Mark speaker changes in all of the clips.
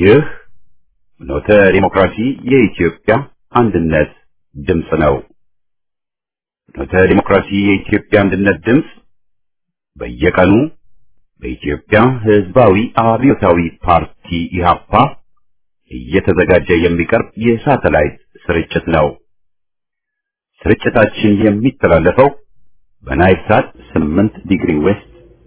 Speaker 1: ይህ ኖተ ዲሞክራሲ የኢትዮጵያ አንድነት ድምፅ ነው። ኖተ ዲሞክራሲ የኢትዮጵያ አንድነት ድምፅ በየቀኑ በኢትዮጵያ ሕዝባዊ አብዮታዊ ፓርቲ ኢህአፓ እየተዘጋጀ የሚቀርብ የሳተላይት ስርጭት ነው። ስርጭታችን የሚተላለፈው በናይል ሳት 8 ዲግሪ ዌስት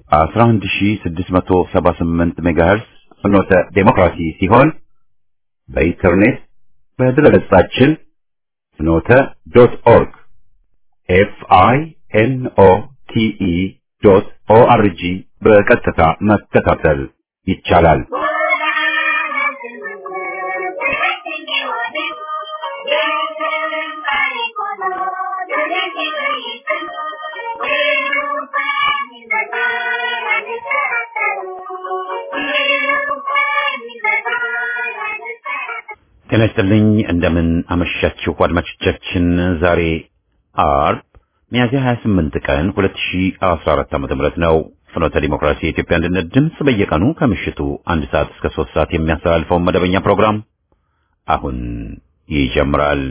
Speaker 1: 11678 ሜጋሄርስ ፍኖተ ዴሞክራሲ ሲሆን በኢንተርኔት በድረገጻችን ፍኖተ ዶት ኦርግ ኤፍ አይ ኤን ኦ ቲ ኢ ዶት ኦ አር ጂ በቀጥታ መከታተል ይቻላል። ጤና ይስጥልኝ። እንደምን አመሻችሁ አድማጮቻችን። ዛሬ አርብ ሚያዝያ 28 ቀን 2014 ዓ.ም ነው። ፍኖተ ዲሞክራሲ የኢትዮጵያ አንድነት ድምፅ በየቀኑ ከምሽቱ አንድ ሰዓት እስከ ሶስት ሰዓት የሚያስተላልፈውን መደበኛ ፕሮግራም አሁን ይጀምራል።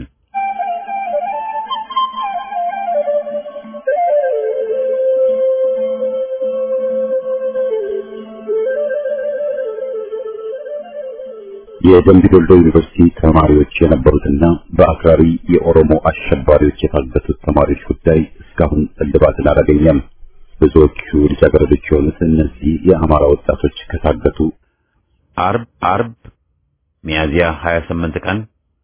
Speaker 1: የደምቢ ዶልዶ ዩኒቨርሲቲ ተማሪዎች የነበሩትና በአክራሪ የኦሮሞ አሸባሪዎች የታገቱት ተማሪዎች ጉዳይ እስካሁን እልባትን አላገኘም። ብዙዎቹ ልጃገረዶች የሆኑት እነዚህ የአማራ ወጣቶች ከታገቱ አርብ አርብ ሚያዝያ 28 ቀን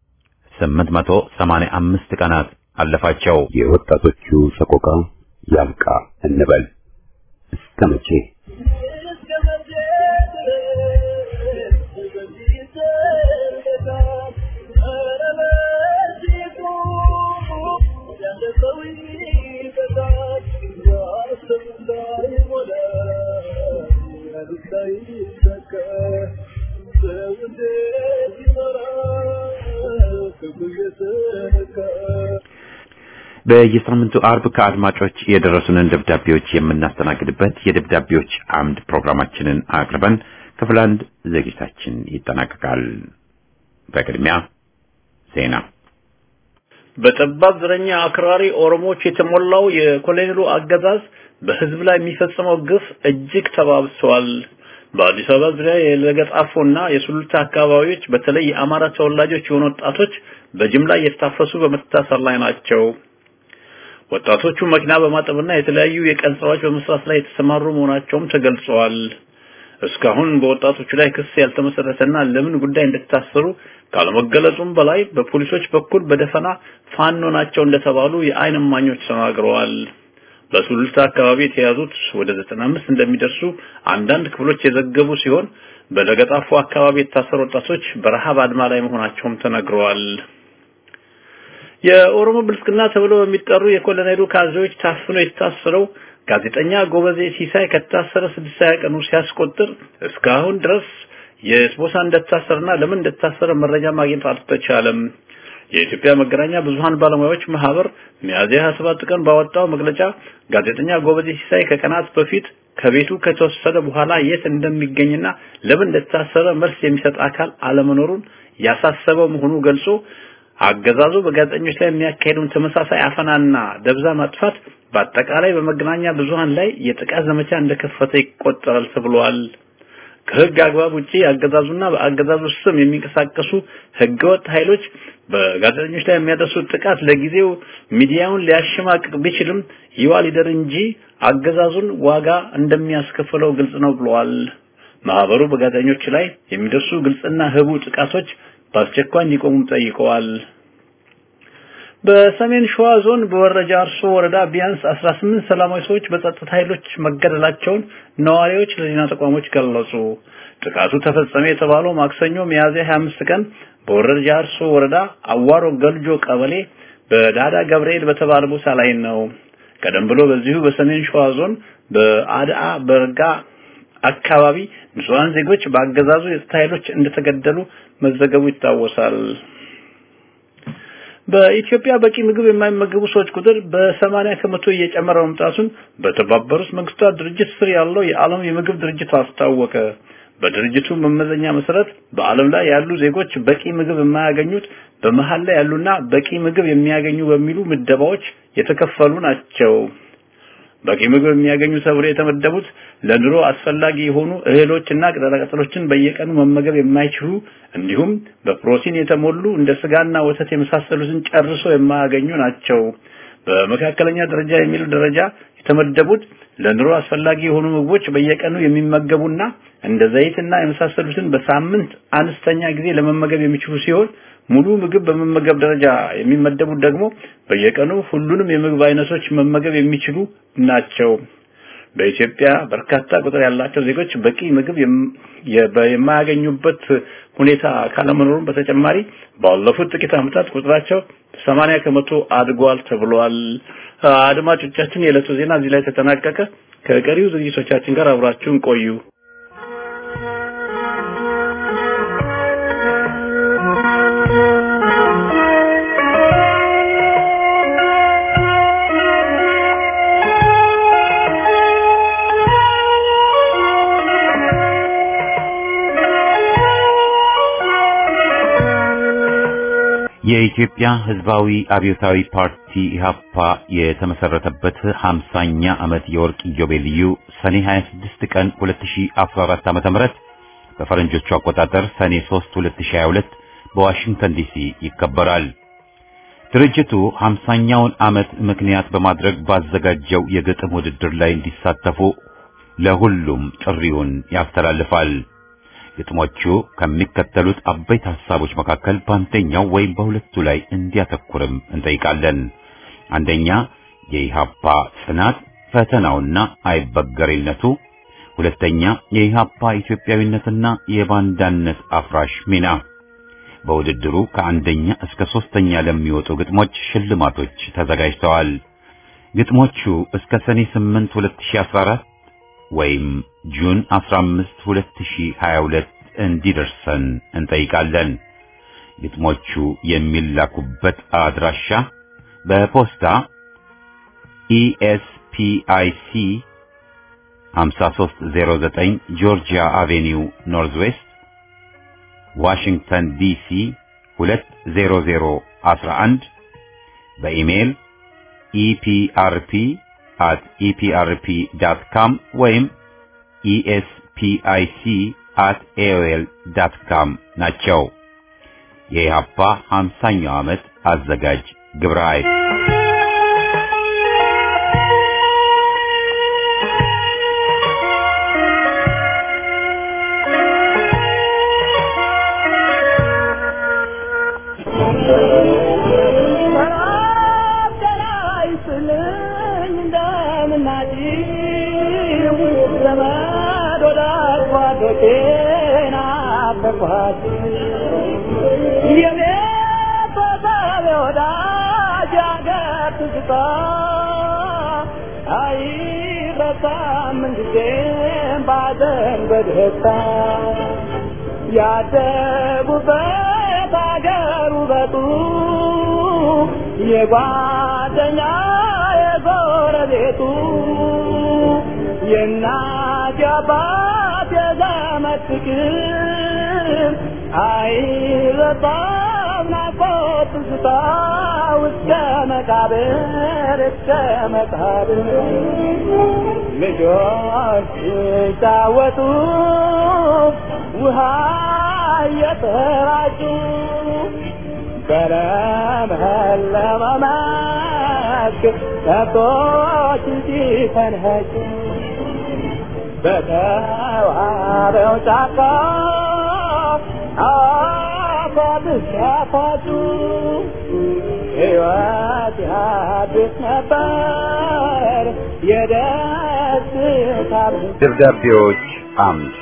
Speaker 1: 885 ቀናት አለፋቸው። የወጣቶቹ ሰቆቃ ያብቃ እንበል እስከ መቼ? በየሳምንቱ አርብ ከአድማጮች የደረሱንን ደብዳቤዎች የምናስተናግድበት የደብዳቤዎች አምድ ፕሮግራማችንን አቅርበን ክፍል አንድ ዝግጅታችን ይጠናቀቃል። በቅድሚያ ዜና።
Speaker 2: በጠባብ ዘረኛ አክራሪ ኦሮሞዎች የተሞላው የኮሎኔሉ አገዛዝ በሕዝብ ላይ የሚፈጽመው ግፍ እጅግ ተባብሷል። በአዲስ አበባ ዙሪያ የለገጣፎና የሱሉልታ አካባቢዎች በተለይ የአማራ ተወላጆች የሆኑ ወጣቶች በጅምላ እየታፈሱ በመታሰር ላይ ናቸው። ወጣቶቹ መኪና በማጠብና የተለያዩ የቀን ስራዎች በመስራት ላይ የተሰማሩ መሆናቸውም ተገልጸዋል። እስካሁን በወጣቶቹ ላይ ክስ ያልተመሰረተና ለምን ጉዳይ እንደታሰሩ ካለመገለጹም በላይ በፖሊሶች በኩል በደፈና ፋኖ ናቸው እንደተባሉ የዓይን እማኞች ተናግረዋል። በሱሉልታ አካባቢ የተያዙት ወደ 95 እንደሚደርሱ አንዳንድ ክፍሎች የዘገቡ ሲሆን በለገጣፎ አካባቢ የታሰሩ ወጣቶች በረሃብ አድማ ላይ መሆናቸውም ተነግረዋል። የኦሮሞ ብልጽግና ተብሎ በሚጠሩ የኮሎኔሉ ካድሬዎች ታፍኖ የታሰረው ጋዜጠኛ ጎበዜ ሲሳይ ከታሰረ ስድስት ቀኑ ሲያስቆጥር እስካሁን ድረስ የት ቦታ እንደታሰረና ለምን እንደታሰረ መረጃ ማግኘት አልተቻለም። የኢትዮጵያ መገናኛ ብዙሃን ባለሙያዎች ማህበር ሚያዝያ 27 ቀን ባወጣው መግለጫ ጋዜጠኛ ጎበዜ ሲሳይ ከቀናት በፊት ከቤቱ ከተወሰደ በኋላ የት እንደሚገኝና ለምን እንደታሰረ መልስ የሚሰጥ አካል አለመኖሩን ያሳሰበው መሆኑ ገልጾ አገዛዙ በጋዜጠኞች ላይ የሚያካሄደውን ተመሳሳይ አፈናና ደብዛ ማጥፋት በአጠቃላይ በመገናኛ ብዙሃን ላይ የጥቃት ዘመቻ እንደከፈተ ይቆጠራል ተብሏል። ከህግ አግባብ ውጪ አገዛዙና በአገዛዙ ስም የሚንቀሳቀሱ ህገወጥ ኃይሎች በጋዜጠኞች ላይ የሚያደርሱት ጥቃት ለጊዜው ሚዲያውን ሊያሸማቅቅ ቢችልም ይዋ ሊደር እንጂ አገዛዙን ዋጋ እንደሚያስከፍለው ግልጽ ነው ብለዋል። ማህበሩ በጋዜጠኞች ላይ የሚደርሱ ግልጽና ህቡ ጥቃቶች በአስቸኳይ እንዲቆሙም ጠይቀዋል። በሰሜን ሸዋ ዞን በወረጃ አርሶ ወረዳ ቢያንስ 18 ሰላማዊ ሰዎች በጸጥታ ኃይሎች መገደላቸውን ነዋሪዎች ለዜና ተቋሞች ገለጹ። ጥቃቱ ተፈጸመ የተባለው ማክሰኞ ሚያዝያ 25 ቀን በወረጃ አርሶ ወረዳ አዋሮ ገልጆ ቀበሌ በዳዳ ገብርኤል በተባለ ቦታ ላይ ነው። ቀደም ብሎ በዚሁ በሰሜን ሸዋ ዞን በአድአ በርጋ አካባቢ ንጹሃን ዜጎች በአገዛዙ የጸጥታ ኃይሎች እንደተገደሉ መዘገቡ ይታወሳል። በኢትዮጵያ በቂ ምግብ የማይመገቡ ሰዎች ቁጥር በ80 ከመቶ እየጨመረ መምጣቱን በተባበሩት መንግስታት ድርጅት ስር ያለው የዓለም የምግብ ድርጅት አስታወቀ። በድርጅቱ መመዘኛ መሰረት በዓለም ላይ ያሉ ዜጎች በቂ ምግብ የማያገኙት በመሃል ላይ ያሉና በቂ ምግብ የሚያገኙ በሚሉ ምደባዎች የተከፈሉ ናቸው። በቂ ምግብ የሚያገኙ ተብሎ የተመደቡት ለኑሮ አስፈላጊ የሆኑ እህሎችና ቅጠላቅጠሎችን በየቀኑ መመገብ የማይችሉ እንዲሁም በፕሮቲን የተሞሉ እንደ ስጋና ወተት የመሳሰሉትን ጨርሶ የማያገኙ ናቸው። በመካከለኛ ደረጃ የሚል ደረጃ የተመደቡት ለኑሮ አስፈላጊ የሆኑ ምግቦች በየቀኑ የሚመገቡና እንደ ዘይትና የመሳሰሉትን በሳምንት አነስተኛ ጊዜ ለመመገብ የሚችሉ ሲሆን ሙሉ ምግብ በመመገብ ደረጃ የሚመደቡት ደግሞ በየቀኑ ሁሉንም የምግብ አይነቶች መመገብ የሚችሉ ናቸው። በኢትዮጵያ በርካታ ቁጥር ያላቸው ዜጎች በቂ ምግብ የማያገኙበት ሁኔታ ካለመኖሩም በተጨማሪ ባለፉት ጥቂት ዓመታት ቁጥራቸው ሰማንያ ከመቶ አድጓል ተብሏል። አድማጮቻችን፣ የዕለቱ ዜና እዚህ ላይ ተጠናቀቀ። ከቀሪው ዝግጅቶቻችን ጋር አብራችሁን ቆዩ።
Speaker 1: የኢትዮጵያ ሕዝባዊ አብዮታዊ ፓርቲ ኢህአፓ የተመሰረተበት 50ኛ ዓመት የወርቅ ኢዮቤልዩ ሰኔ 26 ቀን 2014 ዓ.ም በፈረንጆቹ አቆጣጠር ሰኔ 3 2022 በዋሽንግተን ዲሲ ይከበራል። ድርጅቱ 50ኛውን ዓመት ምክንያት በማድረግ ባዘጋጀው የግጥም ውድድር ላይ እንዲሳተፉ ለሁሉም ጥሪውን ያስተላልፋል። ግጥሞቹ ከሚከተሉት አበይት ሐሳቦች መካከል በአንደኛው ወይም በሁለቱ ላይ እንዲያተኩርም እንጠይቃለን። አንደኛ የኢሃፓ ጽናት ፈተናውና አይበገሬነቱ፣ ሁለተኛ የኢሃፓ ኢትዮጵያዊነትና የባንዳነት አፍራሽ ሚና። በውድድሩ ከአንደኛ እስከ ሶስተኛ ለሚወጡ ግጥሞች ሽልማቶች ተዘጋጅተዋል። ግጥሞቹ እስከ ሰኔ 8 2014 ወይም ጁን 15 2022 እንዲደርሰን እንጠይቃለን። ግጥሞቹ የሚላኩበት አድራሻ በፖስታ ኢኤስፒአይሲ 5309 ጆርጂያ አቬኒው ኖርዝ ዌስት ዋሽንግተን ዲሲ 20011 በኢሜይል ኢፒአርፒ at eprp.com ወይም espic at aol.com ናቸው። የኢሃፓ 50ኛው ዓመት አዘጋጅ ግብረ ኃይል
Speaker 3: ያደጉበት አገር ውበቱ የጓደኛ የጎረቤቱ የእናት የአባት የዘመድ ፍቅር አይረሳም ናፍቆት ትዝታ እስከ መቃብር እስከ መቃብር ልጆች ሲጫወቱ ውሃ እየተራጩ በለመለመ መስክ ከብቶች ሲፈንኸጩ በተዋበው ጫካ አፏት ሲያፏጩ ሕይወት ያድስ ነበር የደስታ
Speaker 1: ደብዳቤዎች አምድ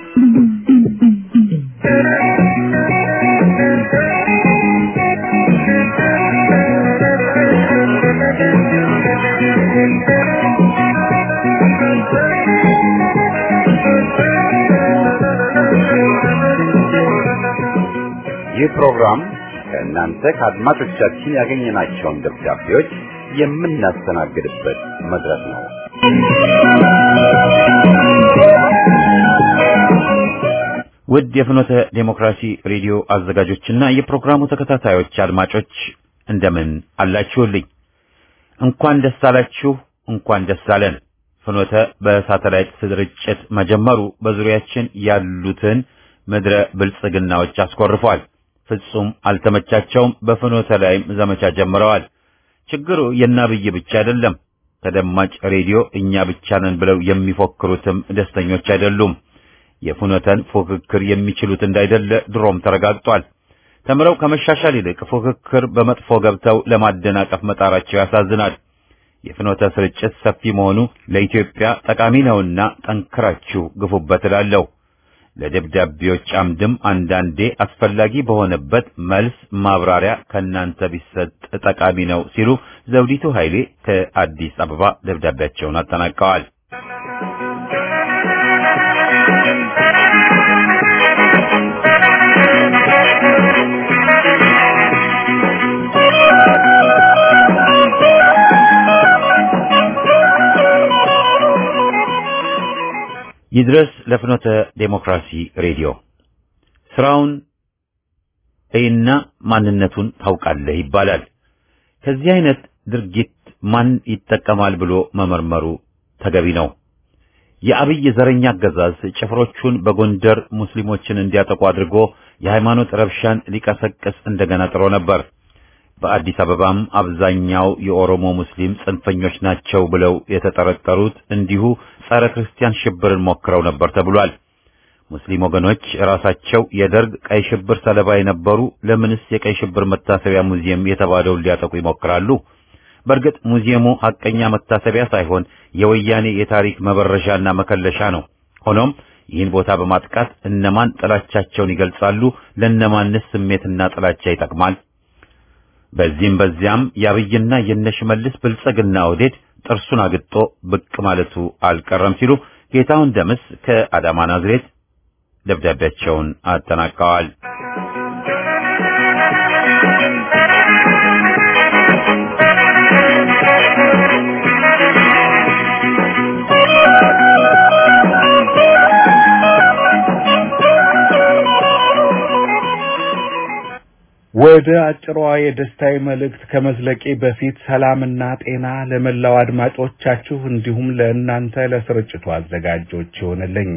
Speaker 1: ይህ ፕሮግራም ከእናንተ ከአድማጮቻችን ያገኘናቸውን ደብዳቤዎች የምናስተናግድበት መድረክ ነው። ውድ የፍኖተ ዴሞክራሲ ሬዲዮ አዘጋጆችና የፕሮግራሙ ተከታታዮች አድማጮች እንደምን አላችሁልኝ? እንኳን ደስ አላችሁ፣ እንኳን ደስ አለን። ፍኖተ በሳተላይት ስርጭት መጀመሩ በዙሪያችን ያሉትን ምድረ ብልጽግናዎች አስኮርፏል። ፍጹም አልተመቻቸውም። በፍኖተ ላይም ዘመቻ ጀምረዋል። ችግሩ የናብይ ብቻ አይደለም። ተደማጭ ሬዲዮ እኛ ብቻ ነን ብለው የሚፎክሩትም ደስተኞች አይደሉም። የፍኖተን ፉክክር የሚችሉት እንዳይደለ ድሮም ተረጋግጧል። ተምረው ከመሻሻል ይልቅ ፉክክር በመጥፎ ገብተው ለማደናቀፍ መጣራቸው ያሳዝናል። የፍኖተ ስርጭት ሰፊ መሆኑ ለኢትዮጵያ ጠቃሚ ነውና ጠንክራችሁ ግፉበት እላለሁ። ለደብዳቤዎች አምድም አንዳንዴ አስፈላጊ በሆነበት መልስ ማብራሪያ ከእናንተ ቢሰጥ ጠቃሚ ነው ሲሉ ዘውዲቱ ኃይሌ ከአዲስ አበባ ደብዳቤያቸውን አጠናቀዋል። ይድረስ ለፍኖተ ዴሞክራሲ ሬዲዮ ስራውን እይና ማንነቱን ታውቃለህ ይባላል። ከዚህ አይነት ድርጊት ማን ይጠቀማል ብሎ መመርመሩ ተገቢ ነው። የአብይ ዘረኛ አገዛዝ ጭፍሮቹን በጎንደር ሙስሊሞችን እንዲያጠቁ አድርጎ የሃይማኖት ረብሻን ሊቀሰቅስ እንደገና ጥሮ ነበር። በአዲስ አበባም አብዛኛው የኦሮሞ ሙስሊም ጽንፈኞች ናቸው ብለው የተጠረጠሩት እንዲሁ ጸረ ክርስቲያን ሽብርን ሞክረው ነበር ተብሏል። ሙስሊም ወገኖች ራሳቸው የደርግ ቀይ ሽብር ሰለባ የነበሩ ለምንስ የቀይ ሽብር መታሰቢያ ሙዚየም የተባለውን ሊያጠቁ ይሞክራሉ? በእርግጥ ሙዚየሙ ሐቀኛ መታሰቢያ ሳይሆን የወያኔ የታሪክ መበረሻና መከለሻ ነው። ሆኖም ይህን ቦታ በማጥቃት እነማን ጥላቻቸውን ይገልጻሉ? ለእነማንስ ስሜትና ጥላቻ ይጠቅማል? በዚህም በዚያም የአብይና የነሽመልስ ብልጽግና ወዴት ጥርሱን አግጦ ብቅ ማለቱ አልቀረም ሲሉ ጌታሁን ደምስ ከአዳማ ናዝሬት ደብዳቤያቸውን አጠናቀዋል።
Speaker 4: ወደ አጭሯ የደስታዊ መልእክት ከመዝለቄ በፊት ሰላምና ጤና ለመላው አድማጮቻችሁ እንዲሁም ለእናንተ ለስርጭቱ አዘጋጆች ይሆንልኝ።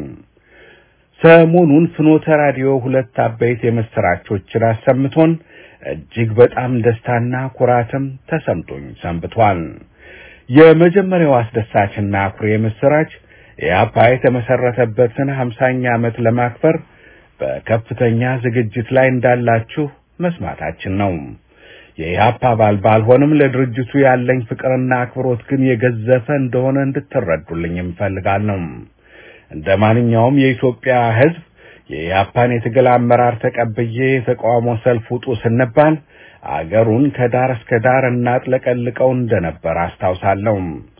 Speaker 4: ሰሞኑን ፍኖተ ራዲዮ ሁለት አበይት የምስራቾችን አሰምቶን እጅግ በጣም ደስታና ኩራትም ተሰምቶኝ ሰንብቷል። የመጀመሪያው አስደሳችና አኩሪ የምስራች ኢያፓ የተመሰረተበትን ሀምሳኛ ዓመት ለማክበር በከፍተኛ ዝግጅት ላይ እንዳላችሁ መስማታችን ነው። የኢህአፓ አባል ባልሆንም ለድርጅቱ ያለኝ ፍቅርና አክብሮት ግን የገዘፈ እንደሆነ እንድትረዱልኝ እፈልጋለሁ። እንደ ማንኛውም የኢትዮጵያ ሕዝብ የኢህአፓን የትግል አመራር ተቀብዬ የተቃውሞ ሰልፍ ውጡ ስንባል አገሩን ከዳር እስከ ዳር እናጥለቀልቀው እንደነበር አስታውሳለሁ።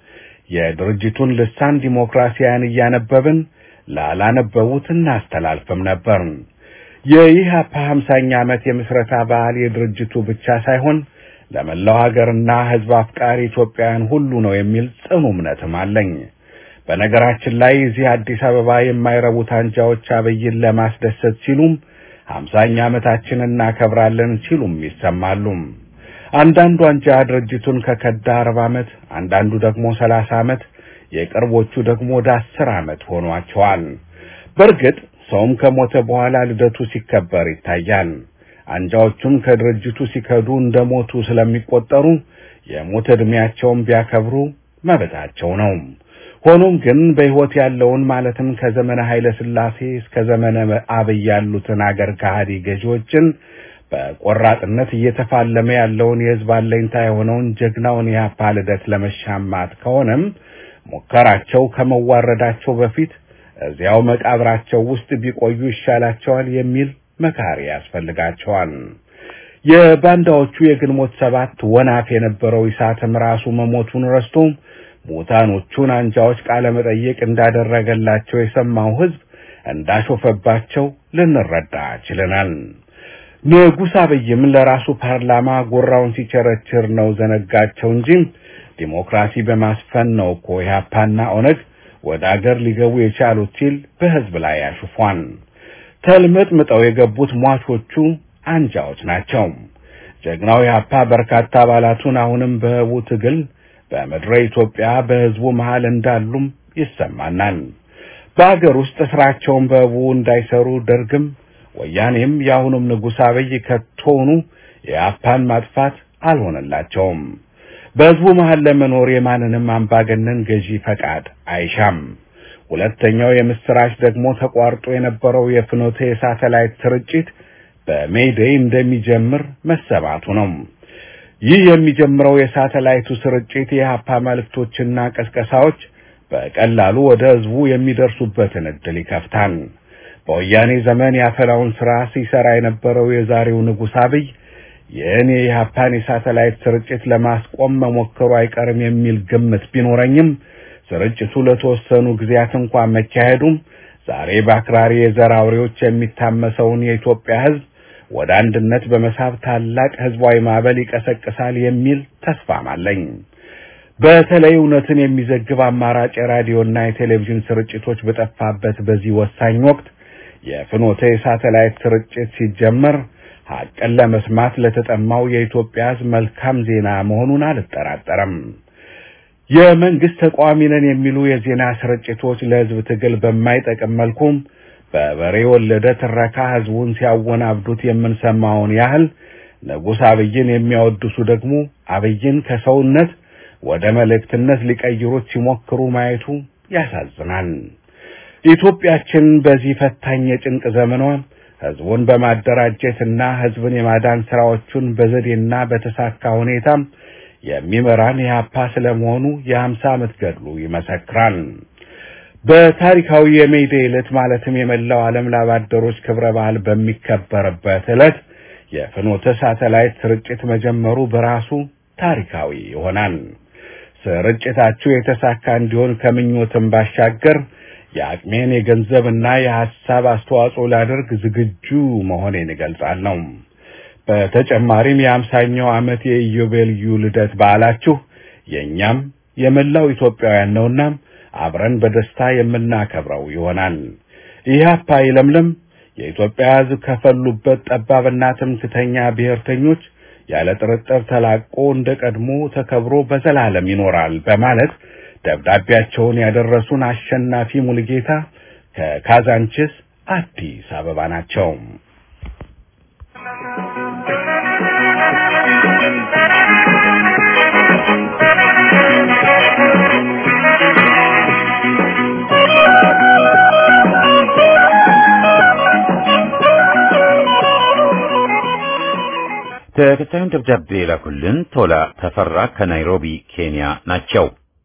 Speaker 4: የድርጅቱን ልሳን ዲሞክራሲያን እያነበብን ላላነበቡት እናስተላልፍም ነበር። የኢህአፓ ሀምሳኛ ዓመት የምስረታ በዓል የድርጅቱ ብቻ ሳይሆን ለመላው ሀገርና ሕዝብ አፍቃሪ ኢትዮጵያውያን ሁሉ ነው የሚል ጽኑ እምነትም አለኝ። በነገራችን ላይ እዚህ አዲስ አበባ የማይረቡት አንጃዎች አብይን ለማስደሰት ሲሉም ሀምሳኛ ዓመታችንን እናከብራለን ሲሉም ይሰማሉ። አንዳንዱ አንጃ ድርጅቱን ከከዳ አርባ ዓመት፣ አንዳንዱ ደግሞ ሰላሳ ዓመት፣ የቅርቦቹ ደግሞ ወደ አስር ዓመት ሆኗቸዋል። በእርግጥ ሰውም ከሞተ በኋላ ልደቱ ሲከበር ይታያል። አንጃዎቹም ከድርጅቱ ሲከዱ እንደሞቱ ስለሚቆጠሩ የሞት ዕድሜያቸውን ቢያከብሩ መብታቸው ነው። ሆኖም ግን በሕይወት ያለውን ማለትም ከዘመነ ኃይለ ሥላሴ እስከ ዘመነ አብይ ያሉትን አገር ከሃዲ ገዢዎችን በቆራጥነት እየተፋለመ ያለውን የሕዝብ አለኝታ የሆነውን ጀግናውን የኢህአፓ ልደት ለመሻማት ከሆነም ሙከራቸው ከመዋረዳቸው በፊት እዚያው መቃብራቸው ውስጥ ቢቆዩ ይሻላቸዋል የሚል መካሪ ያስፈልጋቸዋል። የባንዳዎቹ የግንቦት ሰባት ወናፍ የነበረው ኢሳትም ራሱ መሞቱን ረስቶ ሙታኖቹን አንጃዎች ቃለ መጠየቅ እንዳደረገላቸው የሰማው ሕዝብ እንዳሾፈባቸው ልንረዳ ችለናል። ንጉሥ አብይም ለራሱ ፓርላማ ጎራውን ሲቸረችር ነው ዘነጋቸው እንጂ ዲሞክራሲ በማስፈን ነው እኮ ኢህአፓና ኦነግ ወደ አገር ሊገቡ የቻሉት ሲል በሕዝብ ላይ ያሹፏል። ተልመጥምጠው የገቡት ሟቾቹ አንጃዎች ናቸው። ጀግናው ኢህአፓ በርካታ አባላቱን አሁንም በህቡ ትግል በምድረ ኢትዮጵያ በህዝቡ መሃል እንዳሉም ይሰማናል። በአገር ውስጥ ስራቸውን በህቡ እንዳይሰሩ ደርግም ወያኔም የአሁኑም ንጉሥ አብይ ከቶውኑ የኢህአፓን ማጥፋት አልሆነላቸውም። በህዝቡ መሃል ለመኖር የማንንም አምባገነን ገዢ ፈቃድ አይሻም። ሁለተኛው የምስራች ደግሞ ተቋርጦ የነበረው የፍኖተ የሳተላይት ስርጭት በሜይዴይ እንደሚጀምር መሰማቱ ነው። ይህ የሚጀምረው የሳተላይቱ ስርጭት የኢህአፓ መልእክቶችና ቀስቀሳዎች በቀላሉ ወደ ህዝቡ የሚደርሱበትን እድል ይከፍታል። በወያኔ ዘመን ያፈላውን ስራ ሲሰራ የነበረው የዛሬው ንጉሥ አብይ ይህን የኢህአፓን የሳተላይት ስርጭት ለማስቆም መሞከሩ አይቀርም የሚል ግምት ቢኖረኝም ስርጭቱ ለተወሰኑ ጊዜያት እንኳን መካሄዱም ዛሬ በአክራሪ የዘር አውሬዎች የሚታመሰውን የኢትዮጵያ ህዝብ ወደ አንድነት በመሳብ ታላቅ ህዝባዊ ማዕበል ይቀሰቅሳል የሚል ተስፋም አለኝ። በተለይ እውነትን የሚዘግብ አማራጭ የራዲዮና የቴሌቪዥን ስርጭቶች በጠፋበት በዚህ ወሳኝ ወቅት የፍኖተ የሳተላይት ስርጭት ሲጀመር ሐቅን ለመስማት ለተጠማው የኢትዮጵያ ህዝብ መልካም ዜና መሆኑን አልጠራጠረም። የመንግስት ተቃዋሚ ነን የሚሉ የዜና ስርጭቶች ለህዝብ ትግል በማይጠቅም መልኩም በበሬ ወለደ ትረካ ህዝቡን ሲያወናብዱት የምንሰማውን ያህል ንጉሥ አብይን የሚያወድሱ ደግሞ አብይን ከሰውነት ወደ መልእክትነት ሊቀይሩት ሲሞክሩ ማየቱ ያሳዝናል። ኢትዮጵያችን በዚህ ፈታኝ የጭንቅ ዘመኗ ህዝቡን በማደራጀትና ህዝብን የማዳን ስራዎቹን በዘዴና በተሳካ ሁኔታም የሚመራን ኢህአፓ ስለመሆኑ የሀምሳ ዓመት ገድሉ ይመሰክራል። በታሪካዊ የሜይዴ ዕለት ማለትም የመላው ዓለም ላባደሮች ክብረ በዓል በሚከበርበት ዕለት የፍኖተ ሳተላይት ስርጭት መጀመሩ በራሱ ታሪካዊ ይሆናል። ስርጭታችሁ የተሳካ እንዲሆን ከምኞትም ባሻገር የአቅሜን የገንዘብና የሐሳብ አስተዋጽኦ ላደርግ ዝግጁ መሆኔን እገልጻለሁ። በተጨማሪም የአምሳኛው ዓመት የኢዮቤልዩ ልደት በዓላችሁ የእኛም የመላው ኢትዮጵያውያን ነውና አብረን በደስታ የምናከብረው ይሆናል። ኢህአፓ ይለምልም። የኢትዮጵያ ሕዝብ ከፈሉበት ጠባብና ትምክተኛ ብሔርተኞች ያለ ጥርጥር ተላቆ እንደ ቀድሞ ተከብሮ በዘላለም ይኖራል በማለት ደብዳቤያቸውን ያደረሱን አሸናፊ ሙልጌታ ከካዛንችስ አዲስ አበባ ናቸው።
Speaker 1: ተከታዩን ደብዳቤ የላኩልን ቶላ ተፈራ ከናይሮቢ ኬንያ ናቸው።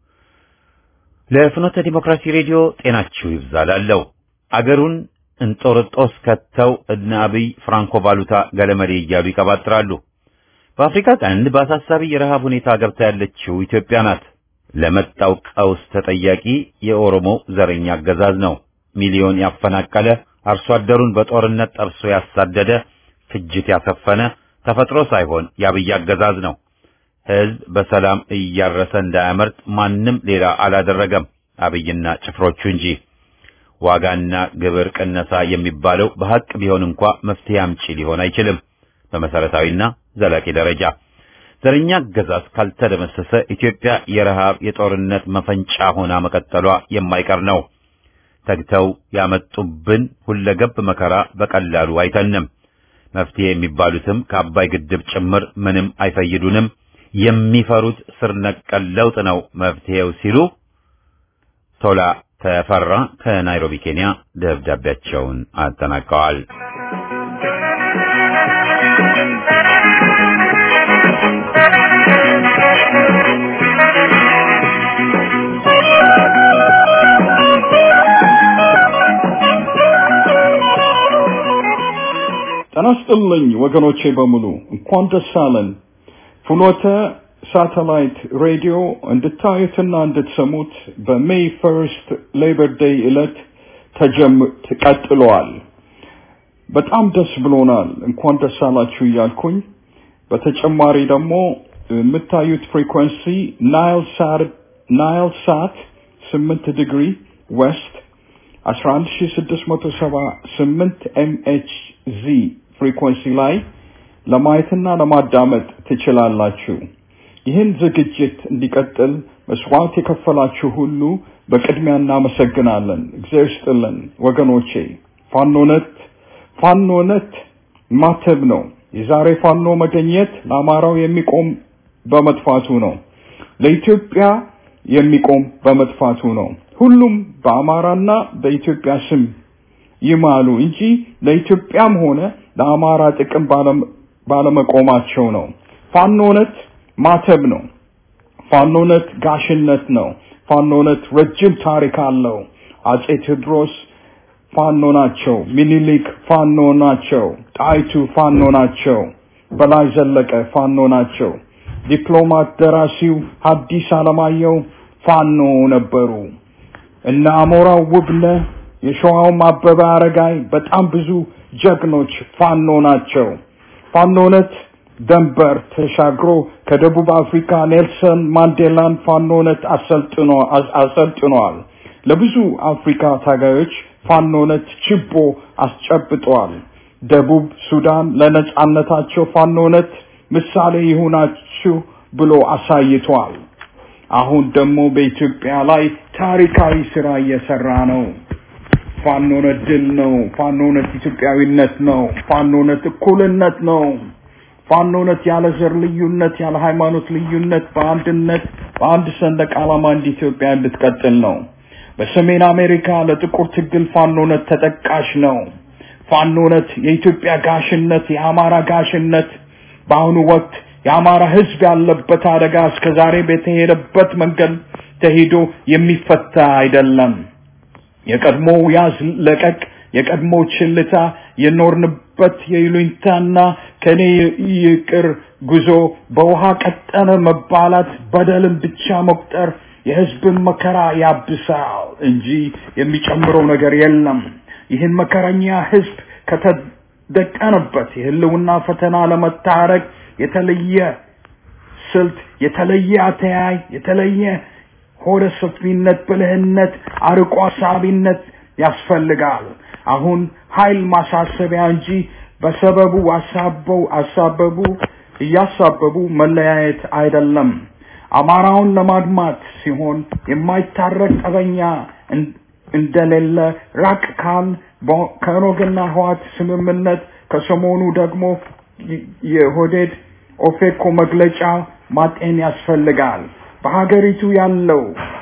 Speaker 1: ለፍኖተ ዲሞክራሲ ሬዲዮ ጤናችሁ ይብዛላለው። አገሩን እንጦርጦስ ከተው እነ አብይ ፍራንኮ ቫሉታ ገለመሌ እያሉ ይቀባጥራሉ። በአፍሪካ ቀንድ በአሳሳቢ የረሃብ ሁኔታ ገብታ ያለችው ኢትዮጵያ ናት። ለመጣው ቀውስ ተጠያቂ የኦሮሞ ዘረኛ አገዛዝ ነው። ሚሊዮን ያፈናቀለ፣ አርሶ አደሩን በጦርነት ጠብሶ ያሳደደ፣ ፍጅት ያሰፈነ ተፈጥሮ ሳይሆን የአብይ አገዛዝ ነው። ሕዝብ በሰላም እያረሰ እንዳያመርጥ ማንም ሌላ አላደረገም፣ አብይና ጭፍሮቹ እንጂ። ዋጋና ግብር ቅነሳ የሚባለው በሐቅ ቢሆን እንኳ መፍትሄ አምጪ ሊሆን አይችልም። በመሰረታዊና ዘላቂ ደረጃ ዘረኛ አገዛዝ ካልተደመሰሰ ኢትዮጵያ የረሃብ የጦርነት መፈንጫ ሆና መቀጠሏ የማይቀር ነው። ተግተው ያመጡብን ሁለገብ መከራ በቀላሉ አይተንም። መፍትሄ የሚባሉትም ከአባይ ግድብ ጭምር ምንም አይፈይዱንም። የሚፈሩት ስር ነቀል ለውጥ ነው መፍትሄው ሲሉ ቶላ ተፈራ ከናይሮቢ ኬንያ ደብዳቤያቸውን አጠናቀዋል።
Speaker 5: ጤና ይስጥልኝ ወገኖቼ በሙሉ እንኳን ደስ አለን። ፍኖተ ሳተላይት ሬዲዮ እንድታዩትና እንድትሰሙት በሜይ ፈርስት ሌበር ዴይ ዕለት ተቀጥሏል። በጣም ደስ ብሎናል። እንኳን ደስ አላችሁ እያልኩኝ በተጨማሪ ደግሞ የምታዩት ፍሪኩዌንሲ ናይል ሳት ናይል ሳት ስምንት ዲግሪ ዌስት 11678 ኤምኤችዚ ፍሪኮንሲ ላይ ለማየትና ለማዳመጥ ትችላላችሁ። ይህን ዝግጅት እንዲቀጥል መስዋዕት የከፈላችሁ ሁሉ በቅድሚያ እናመሰግናለን። እግዚአብሔር ይስጥልን ወገኖቼ። ፋኖነት ፋኖነት ማተብ ነው። የዛሬ ፋኖ መገኘት ለአማራው የሚቆም በመጥፋቱ ነው። ለኢትዮጵያ የሚቆም በመጥፋቱ ነው። ሁሉም በአማራና በኢትዮጵያ ስም ይማሉ እንጂ ለኢትዮጵያም ሆነ ለአማራ ጥቅም ባለመቆማቸው ነው። ፋኖነት ማተብ ነው። ፋኖነት ጋሽነት ነው። ፋኖነት ረጅም ታሪክ አለው። አጼ ቴዎድሮስ ፋኖ ናቸው። ሚኒሊክ ፋኖ ናቸው። ጣይቱ ፋኖ ናቸው። በላይ ዘለቀ ፋኖ ናቸው። ዲፕሎማት ደራሲው ሐዲስ ዓለማየሁ ፋኖ ነበሩ። እነ አሞራው ውብነህ፣ የሸዋውም አበበ አረጋይ በጣም ብዙ ጀግኖች ፋኖ ናቸው። ፋኖነት ደንበር ተሻግሮ ከደቡብ አፍሪካ ኔልሰን ማንዴላን ፋኖነት አሰልጥኖ አሰልጥኗል። ለብዙ አፍሪካ ታጋዮች ፋኖነት ችቦ አስጨብጧል። ደቡብ ሱዳን ለነጻነታቸው ፋኖነት ምሳሌ ይሁናችሁ ብሎ አሳይቷል። አሁን ደግሞ በኢትዮጵያ ላይ ታሪካዊ ስራ እየሰራ ነው። ፋኖነት ድል ነው። ፋኖነት ኢትዮጵያዊነት ነው። ፋኖነት እኩልነት ነው። ፋኖነት ያለ ዘር ልዩነት፣ ያለ ሃይማኖት ልዩነት በአንድነት በአንድ ሰንደቅ ዓላማ እንደ ኢትዮጵያ እንድትቀጥል ነው። በሰሜን አሜሪካ ለጥቁር ትግል ፋኖነት ተጠቃሽ ነው። ፋኖነት የኢትዮጵያ ጋሽነት፣ የአማራ ጋሽነት በአሁኑ ወቅት የአማራ ሕዝብ ያለበት አደጋ እስከ ዛሬ በተሄደበት መንገድ ተሄዶ የሚፈታ አይደለም። የቀድሞው ያዝ ለቀቅ የቀድሞ ችልታ የኖርንበት የይሉኝታና ከኔ ይቅር ጉዞ በውሃ ቀጠነ መባላት በደልን ብቻ መቁጠር የህዝብን መከራ ያብሳል እንጂ የሚጨምረው ነገር የለም። ይህን መከረኛ ህዝብ ከተደቀነበት የህልውና ፈተና ለመታረቅ የተለየ ስልት፣ የተለየ አተያይ፣ የተለየ ሆደ ሰፊነት፣ ብልህነት፣ አርቆ አሳቢነት ያስፈልጋል። አሁን ኃይል ማሳሰቢያ እንጂ በሰበቡ አሳበው አሳበቡ እያሳበቡ መለያየት አይደለም። አማራውን ለማድማት ሲሆን የማይታረቅ ጠበኛ እንደሌለ ራቅ ካል ከኖግና ህዋት ስምምነት ከሰሞኑ ደግሞ የሆዴድ ኦፌኮ መግለጫ ማጤን ያስፈልጋል። በሀገሪቱ ያለው